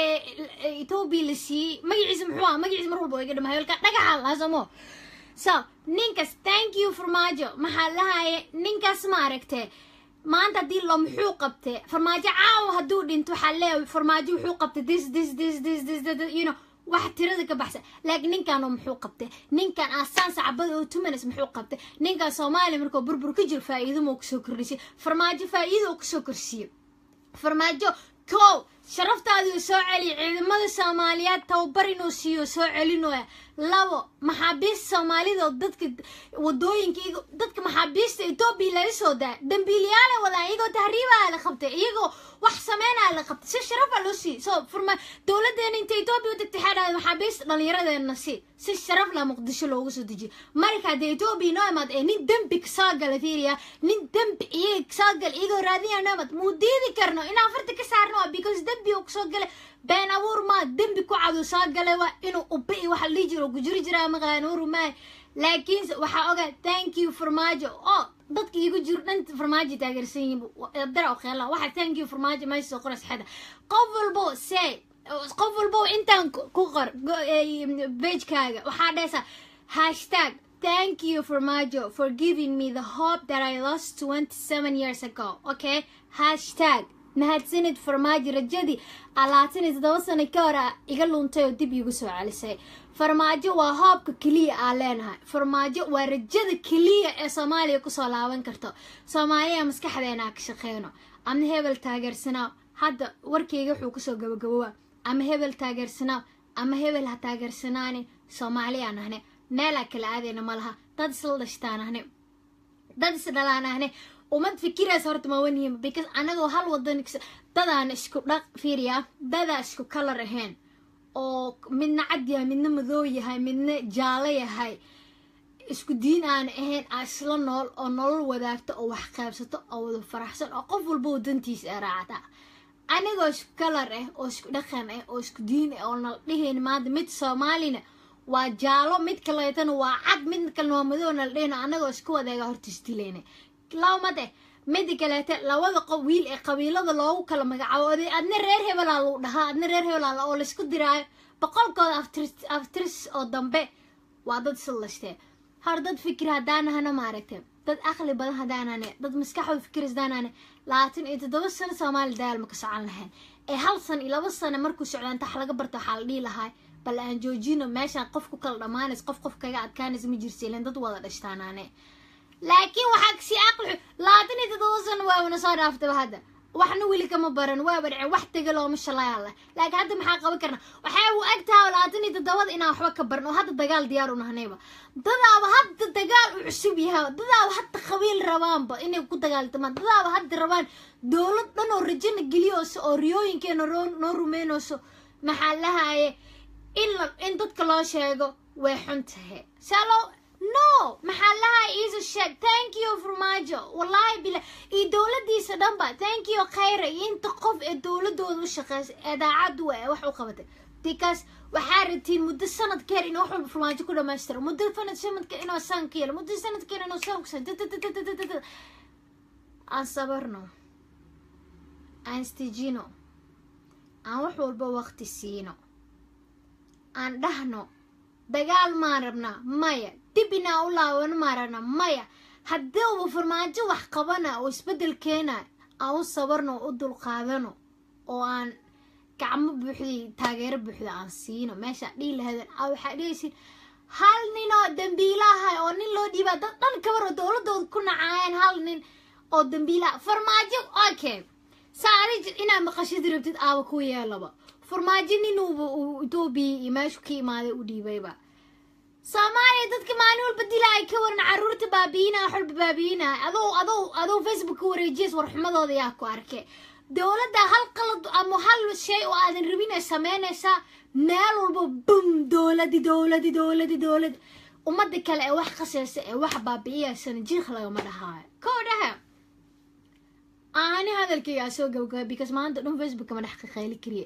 etoobiya la siiyey magaciisa muxuu ahaa magaciisa mar walba iga dhama hebelkaa dhagaxa lahaa somo so ninkaas thank you farmaajo maxaa lahaye ninkaas ma aragtee maanta haddii lo muxuu qabtay farmaajo caawa hadduu dhinto waxaa leeyahay farmaajo wuxuu qabtay this this this this this you know wax tirada ka baxsan laakiin ninkan muxuu qabtay ninkan asaan sacbada oo tumanas muxuu qabtay ninkan soomaaliya markuu burbur ka jiro faa'iido moo kusoo kordhisay farmaajo faa'iido oo kusoo korsiiyo farmaajo kow sharaftaadii soo celiya ciidamada soomaaliyeed tababar inuu siiyo soo celinooya labo maxaabiista soomaalida oo dadka wadooyinka dadka maxaabiista etoobiya laga soo daa dambiilayaala wadaan iyagoo tahriibaa la qabtay iyagoo wax sameynaa la qabtay si sharafa loo sii so furma dowladeena inta etoobiya u tagtay waxaa dhahday maxaabiista dhallinyaradeena si si sharaf la muqdisho loogu soo dejiyo marka haddii etoobiya noo imaad ee nin dembi kasoo gala fiiriya nin dembi iyaga kasoo gala iyagoo raadinaya noo imaad muu diidi karno inaan farta ka saarno waa because dembi uu kasoo galay been abuur maa dembi ku cadu soo galay waa inuu uba iyo waxa lii jiro gujiri jiraa maqaan uru maay laakiinse waxaa ogaa thank you farmaajo oo dadka igu jiro dhan farmaajo taageersan yihiin dara kheela waxa thank you farmaajo meesha soo qoras xeda qof walbo say qof walbo intaan ku qor pagekaaga waxaa dhehaysaa hashtag thank you farmaajo for giving me the hope that I lost 27 years ago okay hashtag mahadsanid farmaajo rajadii alaatan iyo toddoba sano ka hor a iga luntay oo dib iigu soo celisay farmaajo waa hoobka keliya aa leenahay farmaajo waa rajada keliya ee soomaaliya kusoo laaban karto soomaaliya maskaxdeena ka shaqeyno ama hebel taageersanaa hadda warkeyga wuxuu kusoo gabagabowa ama hebel taageersanaa ama hebel ha taageersanaani soomaaliyaan ahne meelaa kala aadayna ma laha dad isla dhashtaan ahne dad isdhalaan ahne umad fikiraas horta ma wanihiin because anagoo hal wadan dadaan isku dhaq fiiriya dadaa isku kalar ahayn oo midna cad yahay midna madoo yahay midna jaalo yahay isku diin aan ahayn aa isla nool oo nolol wadaagto oo wax qaybsato oo wada faraxsan oo qof walba wadantiisa ee raacata anigoo isku kalar ah oo isku dhaqan ah oo isku diin ah oo nala dhihayn maanta mid soomaalina waa jaalo mid kaleetana waa cad mid kalena waa madoo nala dhihin anagoo isku wadeega horta isdilayna lawmade mida kaleete labada qof wiil ee qabiilada loogu kala magacaabo oday adna reer hebelaa lagu dhahaa adna reer hebelaa oo laysku diraayo boqolkooda aftirs oo dambe waa dad islashtee hor dad fikir haddaanahana maaragte dad aqli badan haddaanane dad maskaxooda fikir haddaanane labaatan iyo toddoba sano soomaali dagaal ma ka socon lahayn ee hal san iyo laba sano markuu socdaan tax laga barto waxaa la dhihi lahaa bal aan joojino meeshaan qof ku kala dhammaanays qof qof kaga adkaanays ma jirsa ilan dad wada dhashtaanaane laakiin waxaa kasii aqli labaatan iyo toddoba sano waabana soo dhaaftaba hadda waxna weli kama baran waaba dhece wax tega looma shalayaala laakiin hadda maxaa qaban karna waxay u eg tahay labaatan iyo toddobada inaan waxba ka baran oo hadda dagaal diyaar u nahnayba dadaaba hadda dagaal u cusub yahay dadaaba hadda qabiil rabaanba inay ku dagaaltamaan dadaaba hadda rabaan dowlad dhan oo rajana geliyooso oo riyooyinkeena noo rumeynayso maxaa lahaye in in dadka loo sheego way xun tahay salo no maxaa lahaa iiso sheeg thank you farmaajo wallahi bila iyo dowladiisa dhanba thank you khayra iyo inta qof ee dowladooda u shaqeysa ee daacaddu ee wax u qabatay because waxaa rabtiin muddo sanad ka hel inuu wax walba farmaajo ku dhamaystiro muddo fanad sanadka inuu saan ka yelo muddo sanadka inuu saan kusan aan sabarno aan istijino aan wax walba waqti siino aan dhahno dagaal maan rabnaa maya dib inaa u laabano maan rabnaa maya haddiuba farmaajo wax qabana oo isbeddel keena aan u sabarno oo u dulqaadano oo aan gacmo buuxday taageero buuxda aan siino meeshaa dhihi lahaydeen a waxaa dhihaysin hal nin oo dambiilaha oo nin loo dhiibaa dad dhan kabar oo dowladooda ku nacaayeen hal nin oo dambiilaha farmaajo okay saari inaad maqashadi rabtid aaba ku yeelaba farmaajo ninuuba uu etoobiya iyo meeshu ka imaaday u dhiibayba soomaaliya dadka maalin walba dila ilaahay ka waran caruurta baabiinaa xolba baabiinaa adou adou adou facebook ka wareejiyas warxumadooda yaa ku arke dowladda hal qalad ama hal shay oo aadan rabin ay sameynaysaa meel walba bum dowladi dowladi dowladi dowladi ummadda kale ee wax qasaysa ee wax baabi'iyaysana jiikh lagama dhahaayo kow dhaha aani hadalkaygaa soo gabagaba because maanta dhan facebook kama dhex qaqayli kariye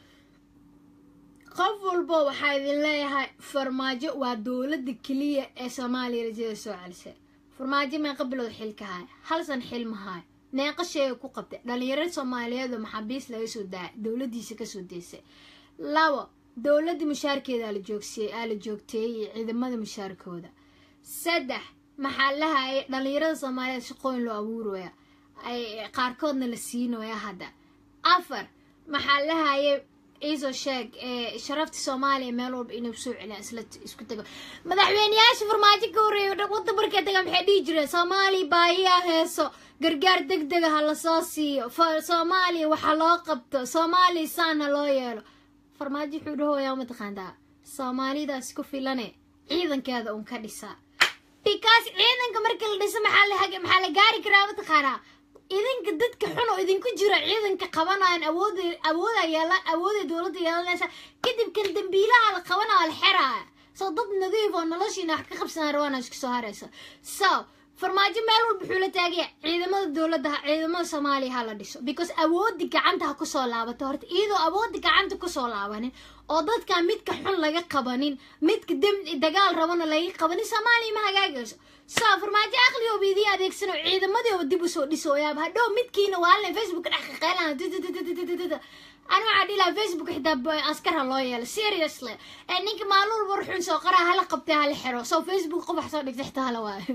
qof walbo waxaa idin leeyahay farmaajo waa dowladda keliya ee soomaaliya rajada soo celisay farmaajo meeqa bilood xil ka haya hal san xil ma haayo meeqa sheega ku qabtay dhalinyaro soomaaliyeed oo maxaabiis laga soo daaya dowladiisa kasoo deysay labo dowladda mushaarkeeda la joogsiyey aa la joogteeyey ciidamada mushaarkooda saddex maxaa lahayay dhalinyarada soomaaliyeed shaqooyin loo abuuraya ay qaarkoodna la siinaya hadda afar maxaa lahayay iisoo sheeg sharafta soomaaliya meel walba inay soo celiyaan isla isku tago madaxweyneyaasha farmaajo ka horreeya wadda markay tagaan maxay dhihi jireen soomaaliya baahiyaa heeso gargaar deg dega ha lasoo siiyo soomaaliya waxa loo qabto soomaaliya saana loo yeelo farmaajo wuxuu dhahoyaa mataqaantaa soomaalidaas ku filane ciidankeeda un ka dhisaa because ciidanka marka la dhiso maxaa maxaa la gaari karaa mataqaanaa idinka dadka xun oo idinku jiro ciidanka qabanayan awood awooda yeela awooda dowladda yeelanaysa kadib kan dambiilaha la qabanaya la xeraaya soo dad nadiif oo noloshiina wax ka qabsanaa rawaana isku soo haraysa so farmaajo meel walba wuxuu la taagaya ciidamada dowladda ciidamada soomaaliya ha la dhiso because awoodi gacanta ha kusoo laabato horta iyadoo awoodi gacanta kusoo laabanin oo dadka midka xun laga qabanin midka dem dagaal rabana laga qabanin soomaaliya ma hagaagayso so farmaajo aqligooba idii adeegsano ciidamadooba dib usoo dhisooyaaba hadhow midkiina waalin facebook dhex qaqeylana ani waxaa dhihi lahaa facebook xitaa askar ha loo yeelo seriously ee ninka maalin walba ruxun soo qaraa hala qabtay hala xiro so facebook qof wax soo dhigta xitaa hala waayo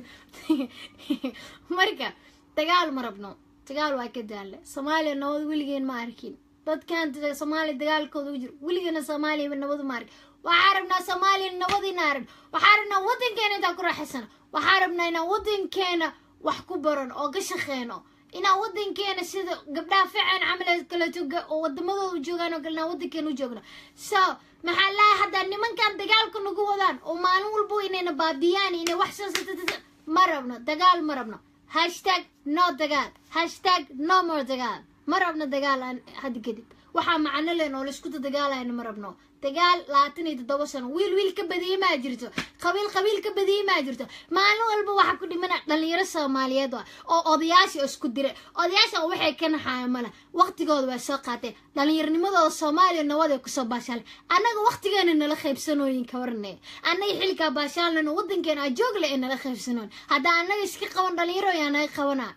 marka dagaal ma rabno dagaal waa ka daale soomaaliya nabad weligeen ma arkin dadkan soomaaliya dagaalkooda u jiro weligeena soomaaliya nabad ma arkin waxaa rabnaa soomaaliya nabad ina aragn waxaa rabnaa wadankeena intaan ku raaxaysano waxaa rabnaa inaan wadankeena wax ku baran oo ka shaqeyno inaan wadankeena sida gabdhaha fican camal kaleeto oo wadamadooda u joogaan oo kale inaan wadankeena u joogno so maxaa lahay haddaa nimankan dagaalka nagu wadaan oo maalin walbo inayna baabiyaan inay wax soo ma rabno dagaal ma rabno hashtag no dagaal hashtag no more dagaal ma rabno dagaal hadda kadib waxaa macno leen oo laisku dagaalayna ma rabno dagaal labaatan iyo toddoba sano wiil wiil ka badiyey maa jirto qabiil qabiil ka badiyey maa jirto maalin walba waxaa ku dhimana dhalinyaro soomaaliyeed ah oo odayaasha isku diray odayaasha waxay ka naxaaya male waqtigooda waa soo qaateen dhallinyarnimadooda soomaaliya nabad ay kusoo baashaaleen annaga waqtigeena nala qaybsanooyin ka warnay annaga xilkaa baashaalnana wadankeena ajoogle ee nala qaybsanooyin haddaa annaga iska qaban dhalinyaro yaa naga qabanaa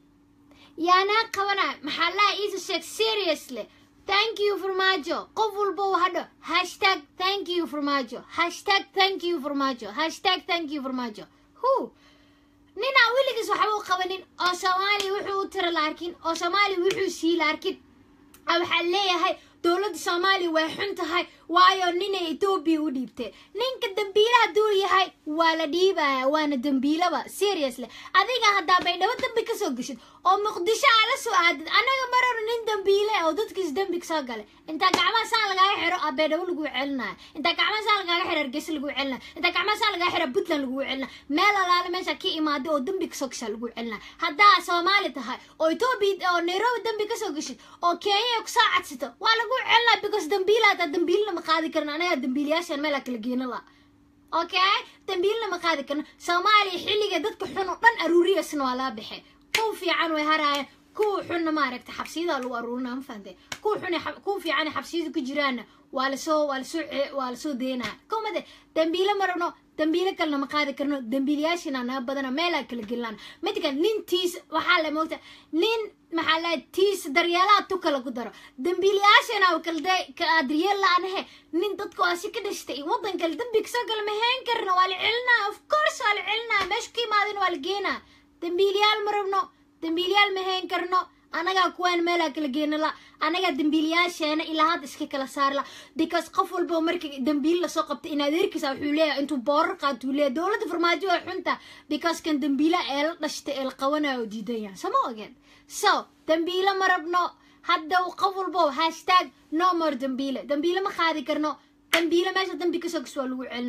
yaa naga qabanaa maxaa laha iisa sheeg seriously thank you farmaajo qof walba hadho hashtag thank you farmaajo hashtag thank you farmaajo hashtag thank you farmaajo hu ninaa weligiis waxba u qabanin oo soomaaliya wuxuu u tira la arkin oo soomaaliya wuxuu sii la arkin waxaa leeyahay dowladda soomaaliya way xun tahay waayo ninay etoobiya u dhiibtay ninka dambiila hadduu yahay waa la dhiibaya waana dambiilaba seriously adiga haddaa baydhabo dambi kasoo geshid oo muqdisho aa la soo aadid annaga mararo nin dambiile oo dadkiis dembi kasoo galay intaa gacmaha saa lagaaga xiro a baydhabo lagu celinaya intaa gacmaha saa lagaaga xiro hargeysa lagu celinaya intaa gacmaha saa lagaaga xiro puntland lagu celinaya meel alaale meesha ka imaaday oo dembi kasoo gashaa lagu celinaya haddaa soomaali tahay oo etoobiya oo nairobi dembi kasoo geshid oo kenya kusoo cadsato waa lagu celinaya because dambiila hataa dambiilna ma qaadi karin anaga dambiilayaashan meelaa kala geena la okay dambiilna ma qaadi karno soomaaliya xilliga dadka xun oo dhan aruuriyasna waa laa baxay kuwa fiican way haraayeen kuwa xunna maaragta xabsiyada lagu aruurinaa ma fahantay kuwa xun kuwa fiican xabsiyada ku jiraanna waa lasoo waa lasoo waa lasoo deynaya komade dambiile ma rabno dambiile kalena ma qaadi karno dambiilayaashina naga badana meelaa kala gelinaan midka nin tiis waxaa la moogta nin maxaa la tiis daryeelaha tu kala ku daro dambiilayaashana kala daryeel la-anahe nin dadka waa si ka dhashtay wadan kale dambi kasoo gala ma heen karna waa la celinaa of course waa la celinaa meesha ka imaadin waa la geenaa dambiiliyaal ma rabno dambiiliyaal ma heen karno anagaa kuwaan meelaa kala geena la anagaa dambiilayaasheena ilaa hadda iska kala saar la because qof walba marka dambiil lasoo qabta in adeerkiisa wuxuu leeyahay intuu boorar qaatuu leeyahay dowladda farmaajo waa xunta because kan dambiila ee la dhashtay ee la qabanayo diidan yahay sama ogeen so dambiile ma rabno hadda qof walbo hashtag no more dambiile dambiile ma qaadi karno dambiile meesha dambi kasoo gas waa lagu celinaya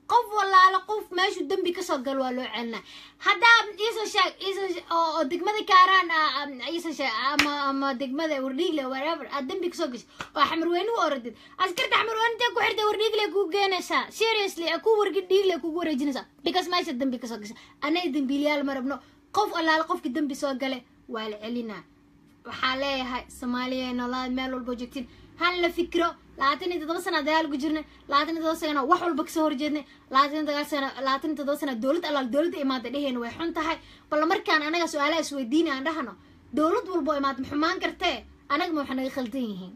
qof walaalo qof meeshuu dembi kasoo galo waa loo celinaa haddaa iisoo sheeg iisoo oo oo degmada kaaraan iisoo sheeg ama ama degmada wardhiigle whatever aad dembi kasoo gashay oo xamarweyne u orodid askarta xamarweyne intee ku xirtay wardhiigle kuu geenaysaa seriously ku wargi dhiigle kugu wareejinaysaa because meesha dembi kasoo gashay annaga dembiiliyaal ma rabno qof allaale qofki dembi soo gale waa la celinaa waxaa leeyahay soomaaliya noolaad meel walba joogtiin hal la fikro labaatan iyo toddoba sana dagaal ku jirnay labaatan iyo toddoba sana wax walba kasoo horjeednay labaatan iyo toddoba sana labaatan iyo toddoba sana dowlad allaal dowladda imaada dheheen way xun tahay bal markaan anaga su-aalaha isweydiina aan dhahno dowlad walbo imaad ma xumaan kartee anaga ma waxa naga khaldan yihiin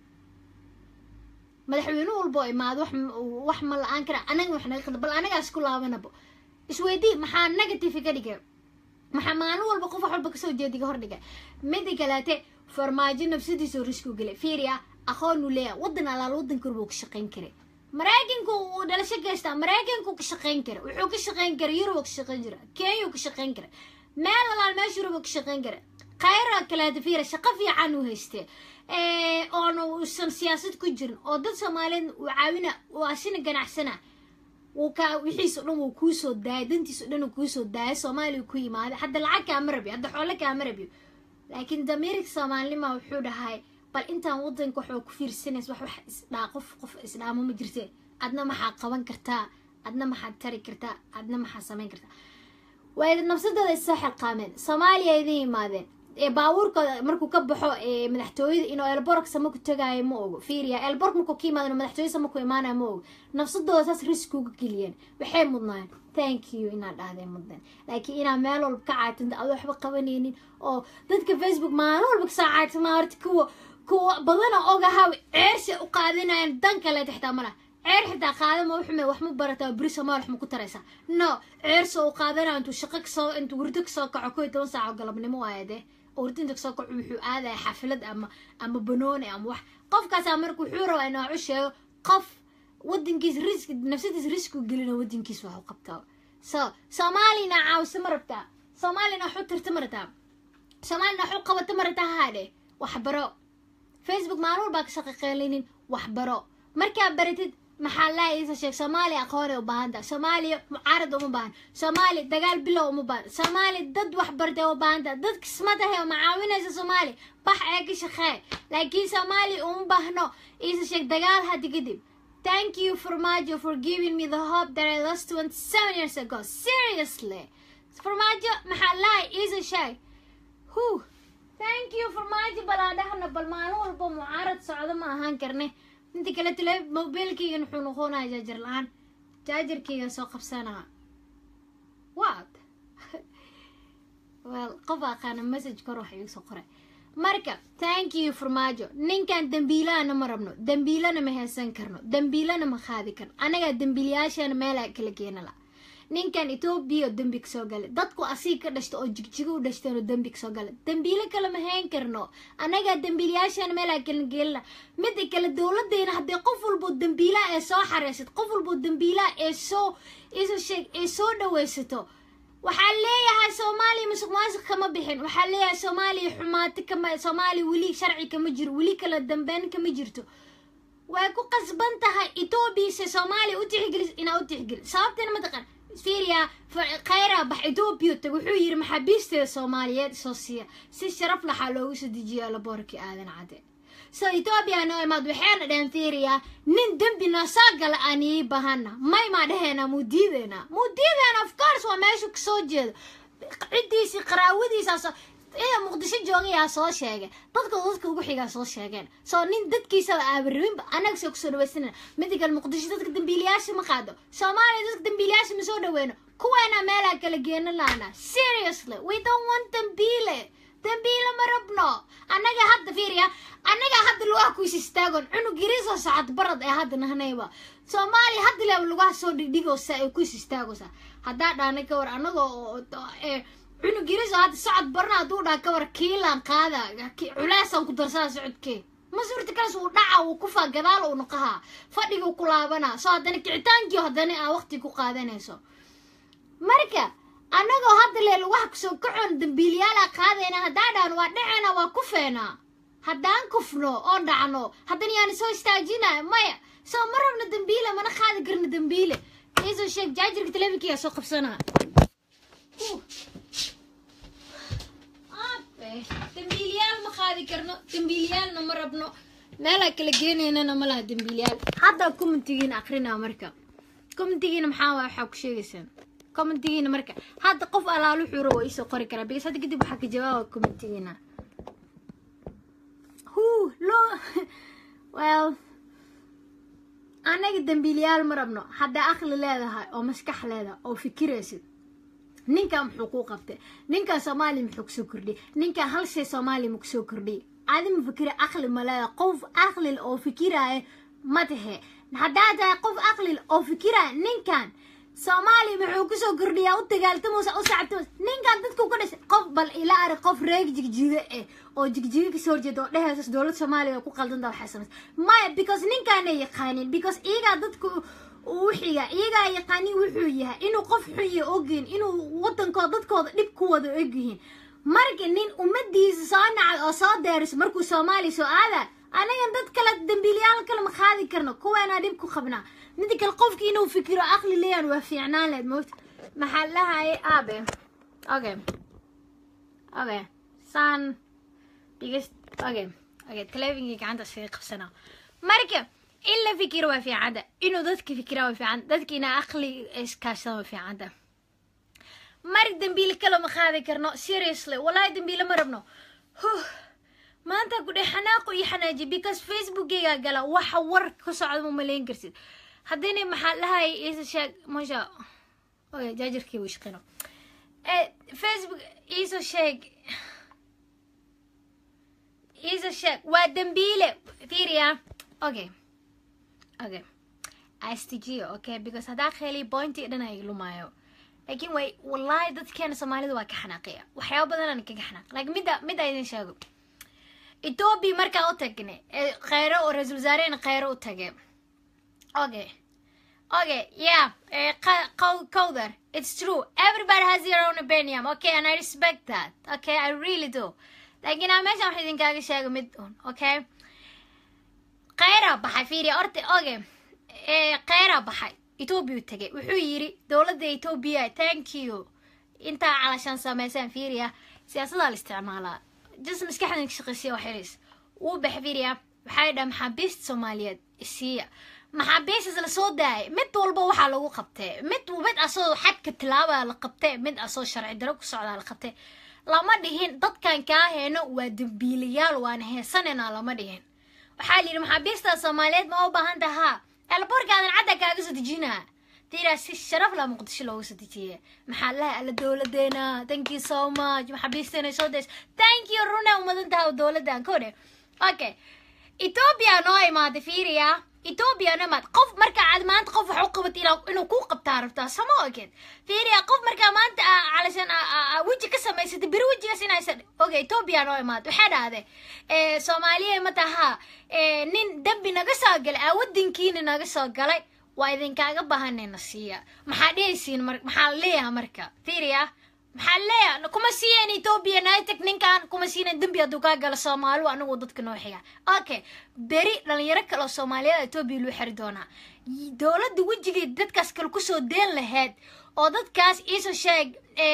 madaxweyne walbo imaad wax wax ma la-aan kara anaga ma wax naga khaldan bal anagaas ku laabanabo isweydii maxaa negative ka dhigay maxaa maalin walba qof wax walba kasoo jeediga hordhiga mida kaleete farmaajo nafsadiisoo riski u gelay fiiriya aqoon uu leeyahay waddan alaal waddanka warbuu ka shaqayn karay maraykanku uu dhalasho geystaa maraykanku ka shaqayn kara wuxuu ka shaqayn kara yurub ka shaqayn jira kenya ka shaqayn kara meel alaal meesha yurub ka shaqayn kara khayra kaleete fiira shaqo fiican uu haystee oona uusan siyaasad ku jirin oo dad soomaaliyeed uu caawina uu asina ganacsana wuu ka wixiis o dhan wuu kuusoo daayay dantiis o dhan uu kuusoo daayay soomaaliya ku yimaaday hadda lacag kaama rabiyo hadda xoolo kaama rabiyo laakiin damiirka soomaalinima wuxuu dhahay bal intaan wadanka waxba ku fiirsanays wax wax isdhaa qof qof isdhaamo ma jirte adna maxaad qaban kartaa adna maxaad tari kartaa adna maxaad samayn kartaa waa nafsadooda issoo xilqaameen soomaaliya idin yimaadeen ee baabuurkooda markuu ka baxo ee madaxtooyada inuu elbork sama ku tagaayo ma ogo fiiriya elbork markuu ka yimaado madaxtooye sama ku imaanayo ma ogo nafsadooda saas riski uga geliyeen waxay mudnaayeen thank you inaad dhahdeen mudneen laakiin inaad meel walba ka caatanta adoo waxba qabanaynin oo dadka facebook maalin walba kasoo caatama horta kuwa kuwa badana ogahaw ceersha u qaadanayaan dan kale xitaa malaha ceer xitaa qaadama wuxume wax ma barataa beri somaal wax ma ku taraysaa no ceersa u qaadanaya intuu shaqo kasoo intuu hurdo kasoo kaco kow iyo toban saaco galabnimo waaya dee hurdo inta kasoo kaco wuxuu aadaya xaflad ama ama banooni ama wax qofkaasaa marka wuxuu rabaa inuu u sheego qof wadankiis risk nafsadiis risk u gelina wadankiis wax u qabtaa so soomaalina caawisa ma rabtaa soomaalina wax u tirta ma rabtaa soomaalina wax u qabata ma rabtaa haadhe waxbaro facebook maalin walbaa ka shaqaqeelinin waxbaro markaa baratid maxaa laa iisa sheeg soomaaliya aqoonay u baahan tahay soomaaliya mucaarad uma baahan soomaaliya dagaal bilow uma baahan soomaaliya dad wax bartay uma baahan tahay dad kismadahay oo macaawinaysa soomaaliya bax ee ka shaqee laakiin soomaaliya uma baahno iisa sheeg dagaal hadda kadib thank you farmaajo for giving me the hope that I lost 27 years ago seriously farmaajo maxaa laa iisa sheeg hu thank you farmaajo balaa dhahna bal maalin walba mucaarad socdo ma ahaan karne inta kale tale mobilkeygan wuxuu noqonaya jaajar la-aan jaajarkeyga soo qabsanaa what well qof aqaana message kor wax igu soo qoray marka thank you farmaajo ninkan dembiilahana ma rabno dembiilana ma heesan karno dembiilana ma qaadi karno anagaa dembiilayaashana meelaa kala geena la ninkan etoobiya oo dembi kasoo gala dadku asig ka dhashta oo jigjigo u dhashteen oo dembi kasoo gala dembiilo kale ma hayn karno annagaa dembiilayaashana meelaa kala geelina mida kale dowladeena haddii qof walboo dembiilaha ee soo xareysat qof walboo dembiilaha ee soo iso sheeg ee soo dhaweysato waxaa leeyahay soomaaliya musuq maasuq kama bixin waxaa leeyahay soomaaliya xumaato kama soomaaliya weli sharci kama jiro weli kala dambeyn kama jirto way ku qasban tahay etoobiya se soomaaliya u tixgelis inaa u tixgelin sababtana mataqan fiiriya khayra bax etoobiya tag wuxuu yiri maxaabiisteeda soomaaliyeed soo siiya si sharaf laxaa loogu soo dejiya laboorkii aadan cade so etoobiya noo imaad waxayna dhaheen fiiriya nin dembi noo soo gala aan ii bahana may maa dhaheena muu diideena muu diideena of course waa meeshu kasoo jeedo ciddiisii qaraawadiisaas ida muqdisho joogayaa soo sheegay dadka dadka ugu xigaa soo sheegeen soo nin dadkiisaba aabarabinba annaga soo kusoo dhawaysanana mida kale muqdisho dadka dambiilayaasha ma qaado soomaaliya dadka dambiilayaasha ma soo dhaweyno kuweena meelaa kala geena laana seriously we don't want dambiile dambiile ma rabno annaga hadda fiiriya annaga hadda lugaha kuis istaagoon cunug yariisoo socod barad ee hadda nahnayba soomaaliya hadda leeba lugaha soo dhigdhigoosa ee kuis istaagoosa haddaa dhaana ka war annagoo cunug yariisoo hadda socod barna hadduu dhaa ka war kiilaan qaada culeesaan ku darsadaa socodkee ma suurta kalas uu dhaca uu kufaa gadaal uu noqahaa fadhiga ku laabanaa soo haddana kicitaankii haddana aa waqti ku qaadanayso marka annagoo hadda lee lugaha kusoo kacoon dambiiliyaalaa qaadayna haddaa dhaan waa dhacena waa kufeena haddaan kufno oo dhacno haddana yaani soo istaajinaya maya soo ma rabno dambiile mana qaadi karno dambiile iisoo sheeg jaajarka teleefonkiga soo qabsanaa aabe dambiiliyaal ma qaadi karno dambiiliyaalna ma rabno meelaa kala geenaynana ma laha dambiiliyaal hadda commentigiina akrinaa marka commentigiina maxaa waay waxaa ku sheegaysaan commentigiina marka hadda qof alaal wuxuu rabo isoo qori karaa because hadda kadib waxaa ka jawaaba commentigiina hu lo well anaga dambiiliyaal ma rabno haddaa aqli leedahay oo maskax leedahay oo fikiraysid ninkan muxuu kuu qabtay ninkan soomaaliya muxuu kusoo kordhiyay ninkan hal shay soomaaliya ma kusoo kordhiyay adi ma fikira aqli ma leedahay qof aqlil oo fikiraya ma tahe haddaa tahay qof aqlil oo fikiraya ninkan soomaaliya muxuu kusoo kordhiyaa u dagaaltamusa u sacabtamus ninkan dadku ka dhashay qof bal ila arag qof reeg jigjiga eh oo jigjiga kasoo horjeeda oo dhehaysa dowlad soomaaliya ku qaldanta waxay samaysa maya because ninkaana yaqaanin because iyagaa dadku uu xiga iyagaa yaqaanin wuxuu yahay inuu qof xunya ogyihin inuu wadankooda dadkooda dhib ku wada ogyihiin marka nin ummadiisa soo nacay oo soo deeriso markuu soomaaliya soo aada anagan dad kale dambiilyaal kale ma qaadi karno kuweenaa dhib ku qabnaa mida kale qofki inuu fikiro aqli leeyaan waa fiicnaan leed moogta maxaa lahaye aabe okay okay saan bigas okay okay teleefonkii gacanta iskaga qabsanaa marka in la fikiro waa fiicanta inuu dadka fikiraa waa fiicanta dadka inaa aqli iskaashadaan waa fiicanta mari dambiile kale ma qaadi karno seriously wallahi dambiile ma rabno huh maanta ku dheh xanaaqo iyo xanaaji because facebookgaygaa gala waxa war ka socda ma malayn karsid haddina maxaa lahay isa sheeg masha oy jaajarkii wuu shaqino facebook iso sheeg iso sheeg waa dambiile fiiriya okay okay istijiyo okay because haddaa kheliy pointi dhan ay lumaayo laakiin way wallahi dadkeena soomaalida waa ka xanaaqaya waxyaaba badanaan kaga xanaaq laakiin midda midda idin sheego ethoobia markaa u tagne kheyro oo ra-iisul wasaarehena kheyro u tage okay okay yeah uh, Kowder it's true everybody has their own opinion okay and I respect that okay I really do laakiin aa meeshan wax idinkaaga sheego mid un okay kheyraa baxay fiiriya orta okay kheyraa baxay ethoobia u tagay wuxuu yiri dowladda ethoobia thank you intaa calashaan sameysaan fiiriya siyaasadaa la isticmaalaa jis maskaxdan ka shaqeysiya wax yaris wuu baxa fiiriya waxay dhaha maxaabiista soomaaliyeed isiiya maxaabiistas la soo daayay mid walba waxaa lagu qabtee mid mid asoo xadka tilaabaa la qabtee mid asoo sharci daro ku socdaa la qabtee lama dhihin dadkan kaa heeno waa dambiilayaal waana heesanena lama dhihin waxaa la yidhi maxaabiista soomaaliyeed ma u baahan tahaa elborkaadan cadda kaaga soo dejinaa tiraa si sharaf la muqdisho looga soo dejiye maxaa laha alla dowladeena thank you so much maxaabiisteena soo days thank you runa umadan taha dowladan kode okay ethoobia noo imaaday fiiriya ethoobia noo imaad qof markaa aad maanta qof wax u qabat inuu kuu qabtaa rabtaa sama ogeed fiiriya qof markaa maanta calashan weji ka samaysatay beri wejigaas inaysan oge ethoobia noo imaad waxay dhahday soomaaliya ma taha nin dambi naga soo galay aa wadankiina naga soo galay waa idinkaaga baahanayna siiya maxaa dhehaysiin mar maxaa leeyaha marka fiiriya maxaa leeyaha kuma siiyeen ethoobia nitag ninkan kuma siinen dembi hadduu kaa galo soomaaliu anagu dadka noo xiga okay beri dhalinyaro kale oo soomaaliyada ethoobia loo xiri doonaa dowladda wejigay dadkaas kale kusoo deen lahayd oo dadkaas iisoo sheeg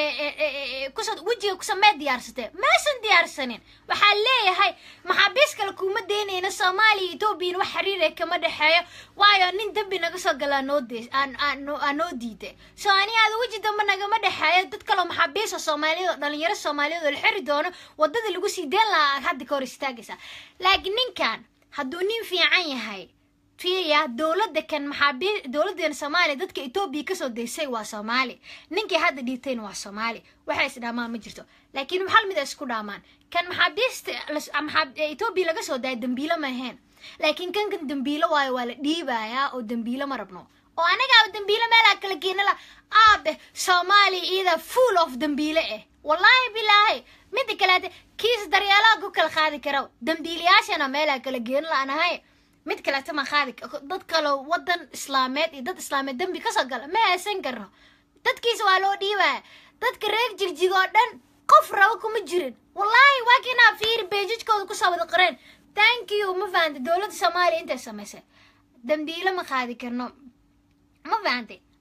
kusoo wejiga kusamee diyaarsatee meesan diyaarsanin waxaa leeyahay maxaabiis kale kuma deynayna soomaaliya ethoobiyan wax xiriira kama dhexeeyo waayo nin dembi naga soo galaa noo de aa noo diiday soo anigaada weji dambe nagama dhexeeyo dad kaleo maxaabiisa soomaaliyad oo dhalinyaro soomaaliyeed oo la xiri doono wadada lagu sii deen lahaa aad hadda ka hor istaagaysaa laakiin ninkan hadduu nin fiican yahay fiiriya dowladda kan maxaabii dowladdeena soomaaliya dadka etoobiya kasoo daysay waa soomaali ninkii hadda dhiibtayna waa soomaali waxay is dhaamaan ma jirto laakiin hal mid ay isku dhaamaan kan maxaabiista etoobiya laga soo daaya dambiilo ma ahayn laakiin kan kan dambiilo waayo waa la dhiibayaa oo dambiilo ma rabno oo anagaaba dambiilo meelaa kala geena la aabe soomaaliya iyada full of dambiile ah wallaahi bilaahi mida kaleete kiis daryeelaha ku kala qaadi kara dambiilayaashana meelaa kala geena la-anahay mid kaleeta ma qaadi dad kale wadan islaameed iyo dad islaameed dembi kasoo gala ma haysan karno dadkiisa waa loo dhiibaya dadka reer jigjig oo dhan qof rabo kuma jirin wallaahi waa kinaa fiiri beejajkooda kusoo wada qoreen thank you ma fahantay dowladda soomaaliya intay samaysay dambiilo ma qaadi karno ma fahantay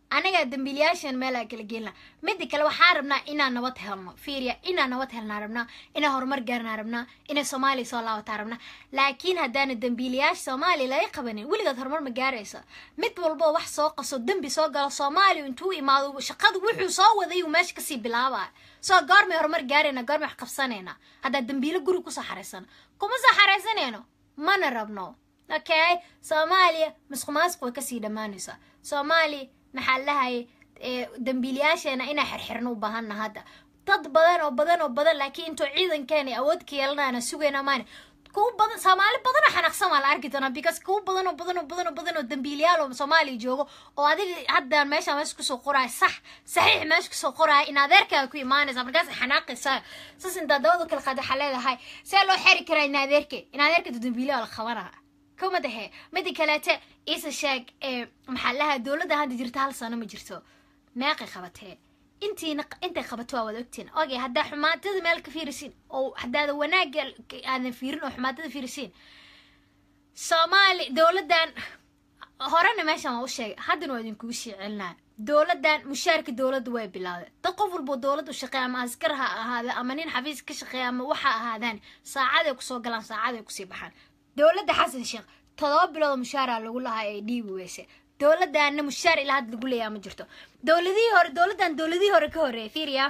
anaga dambiilayaashan meelaa kala geelna mida kale waxaa rabnaa inaan nabad helno fiiriya inaan nabad helnaa rabnaa inaan horumar gaarnaa rabnaa inay soomaaliya soo laabataa rabnaa laakiin haddaana dambiilayaasha soomaaliya laga qabanin weligood horumar ma gaaraysa mid walbo wax soo qaso dembi soo galo soomaaliya intuu imaado shaqada wuxuu soo waday uu meesha kasii bilaabaya soo goormay horumar gaarayna goormay wax qabsanayna haddaa dambiilo guri kusoo xaraysano kuma soo xaraysanayno mana rabno okay soomaaliya masqumaasq way kasii dhammaanaysaa soomaaliya maxaa lahaye dambiilayaasheena inaa xirxirno u baahana hadda dad badan oo badan oo badan laakiin intuu ciidankeena awood ka yeelanayna sugayna maane kuwa badan soomaali badan oo xanaaqsan waa la arki doonaa because kuwa badan oo badan oo badan oo badan oo dambiilayaal oo soomaaliya joogo oo adiga hadda meesha meesha kusoo qoraayo sax saxiix meesha kusoo qoraayo in adeerkaaga ku imaanaysa markaas xanaaqaysaa saas intaa dabada kala qaad waxaa leedahay see loo xeri karaa in adeerke in adeerka dambiilayaa la qabanaa kuma dahe mida kaleete isa sheeg maxaa lahaa dowladda hadda jirta hal sano ma jirto meeqay qabatee intiina intay qabato waa wada ogtiin oge haddaa xumaatada meel ka fiirisiin oo haddaada wanaagga aadan fiirin oo xumaatada fiirisiin soomaali dowladdan horena meeshan waa u sheegay haddana waa idinkugu sii celinaya dowladdan mushaarka dowladda way bilowday dad qof walboo dowladda u shaqeeya ama askar ha ahaada ama nin xafiis ka shaqeeya ama waxa ahaadaan saacaday kusoo galaan saacaday kusii baxaan dowladda xasan sheekh todoba bilood mushaara lagu lahaa ee dhiibi weyse dowladdaana mushaar ilaa hadda lagu leeyaa ma jirto dowladihii hore dowladdan dowladihii hore ka horreeyay fiiriya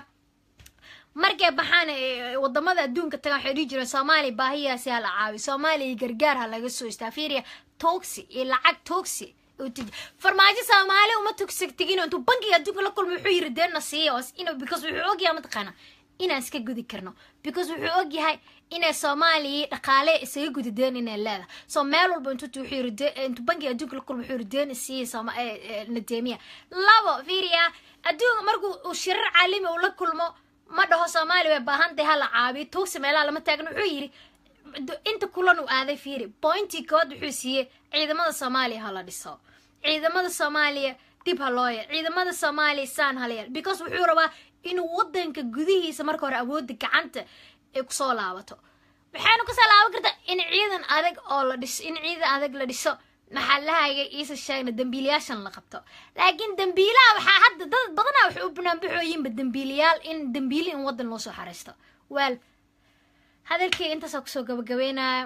markay baxaan wadamada adduunka tagaan waxay dhihi jireen soomaaliya baahiyaasi ha la caawi soomaaliya gargaar ha laga soo istaa fiiriya toxi iyo lacag toxi farmaajo soomaali uma tugsi tegin intuu bankiga adduunka la kulmo wuxuu yiri deena siiya inuu because wuxuu ogyahay mataqaana inaan iska gudi karno because wuxuu ogyahay inay soomaaliya dhaqaale isaga gudi deen inay leedahay so meel walba intuu wuxuu yiri intuu bankiga adduunka la kulmo wuxuu yiri deen siiya nadeemiya labo fiiriya adduunka markuu uu shirar caalami uu la kulmo ma dhaho soomaaliya way baahan tahay hala caabiyo tuugsi meelaha lama taagno wuxuu yiri inta kulan uu aaday fiiri pointii kood wuxuu siiyey ciidamada soomaaliya hala dhiso ciidamada soomaaliya dib ha loo yeel ciidamada soomaaliya saan hala yeel because wuxuu rabaa inuu wadanka gudihiisa marka hore awoodda gacanta ay kusoo laabato waxaynu kasoo laaban kartaa in ciidan adag oo la dhiso in ciidan adag la dhiso maxaalahaga iisa sheegna dambiilayaashan la qabto laakiin dambiilaha waxaa hadda dad badanaa waxay u banaanbaxooyinba dambiilayaal in dambiili in wadan loo soo xareysto weel hadalkii intaasoo kusoo gabagabeynaya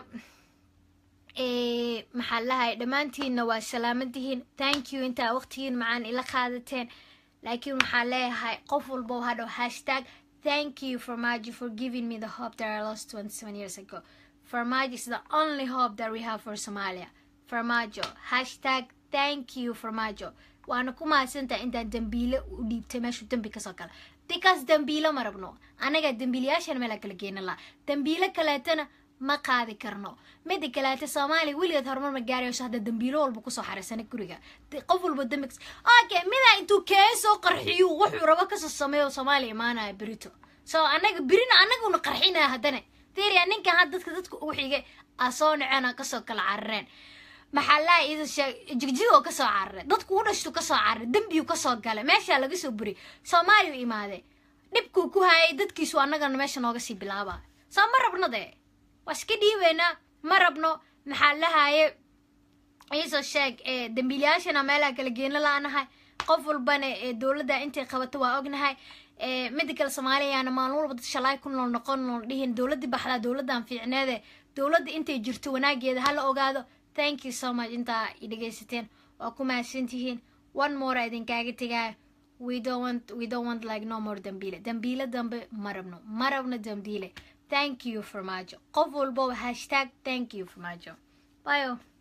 maxaa lahay dhammaantiinna waa salaamantihiin thank you intaa waqtigiin macaan ila qaadateen laakiin waxaa leeyahay qof walbo hadhow hashtag thank you farmajo for giving me the hope that I lost 27 years ago farmajo is the only hope that we have for Somalia farmajo hashtag thank you farmajo waana ku mahadsantaha intaan dambiile u dhiibtay meeshuu dembi kasoo gala because dambiilo ma rabno anaga dambiilayaashan meelaa kala geena laha dambiilo kaleetana ma qaadi karno mida kaleeta soomaaliya weligeed horumar ma gaarayso hadda dambiilo walba kusoo xaraysana guriga qof walba dambi okay midaa intuu keen soo qarxiyu wuxuu rabo kasoo sameeyo soomaaliya imaanaya berito so anaga berina anaguna qarxinaya haddana fiiriya ninkan had dadka dadka ugu xigay aa soo naceen kasoo kala carareen maxaa laa ida sheeg jigjigoo kasoo cararay dadku u dhashtu kasoo cararay dembiyu kasoo galay meeshaa laga soo buriyay soomaaliya imaadee dhibkuu ku hayay dadkiisu annagana meesha nooga sii bilaaba soo ma rabno dee waa iska dhiibeynaa ma rabno maxaa lahaye iisoo sheeg dambiilayaashana meelaha kala geena la-nahay qof walbana dowladda intay qabato waa ognahay mida kale soomaaliyaana maalin walba dad shalaay ku nool noqon nool dhihin dowladdii baxdaa dowladdan fiicneede dowladda intay jirto wanaageeda hala ogaado thank you so much intaa i dhegaysateen waa ku mahadsantihiin one more idinkaaga tegaayo we don't want we don't want like no more dambiile dambiile dambe ma rabno ma rabno dambiile thank you farmaajo qof walbo hashtag thank you farmaajo byo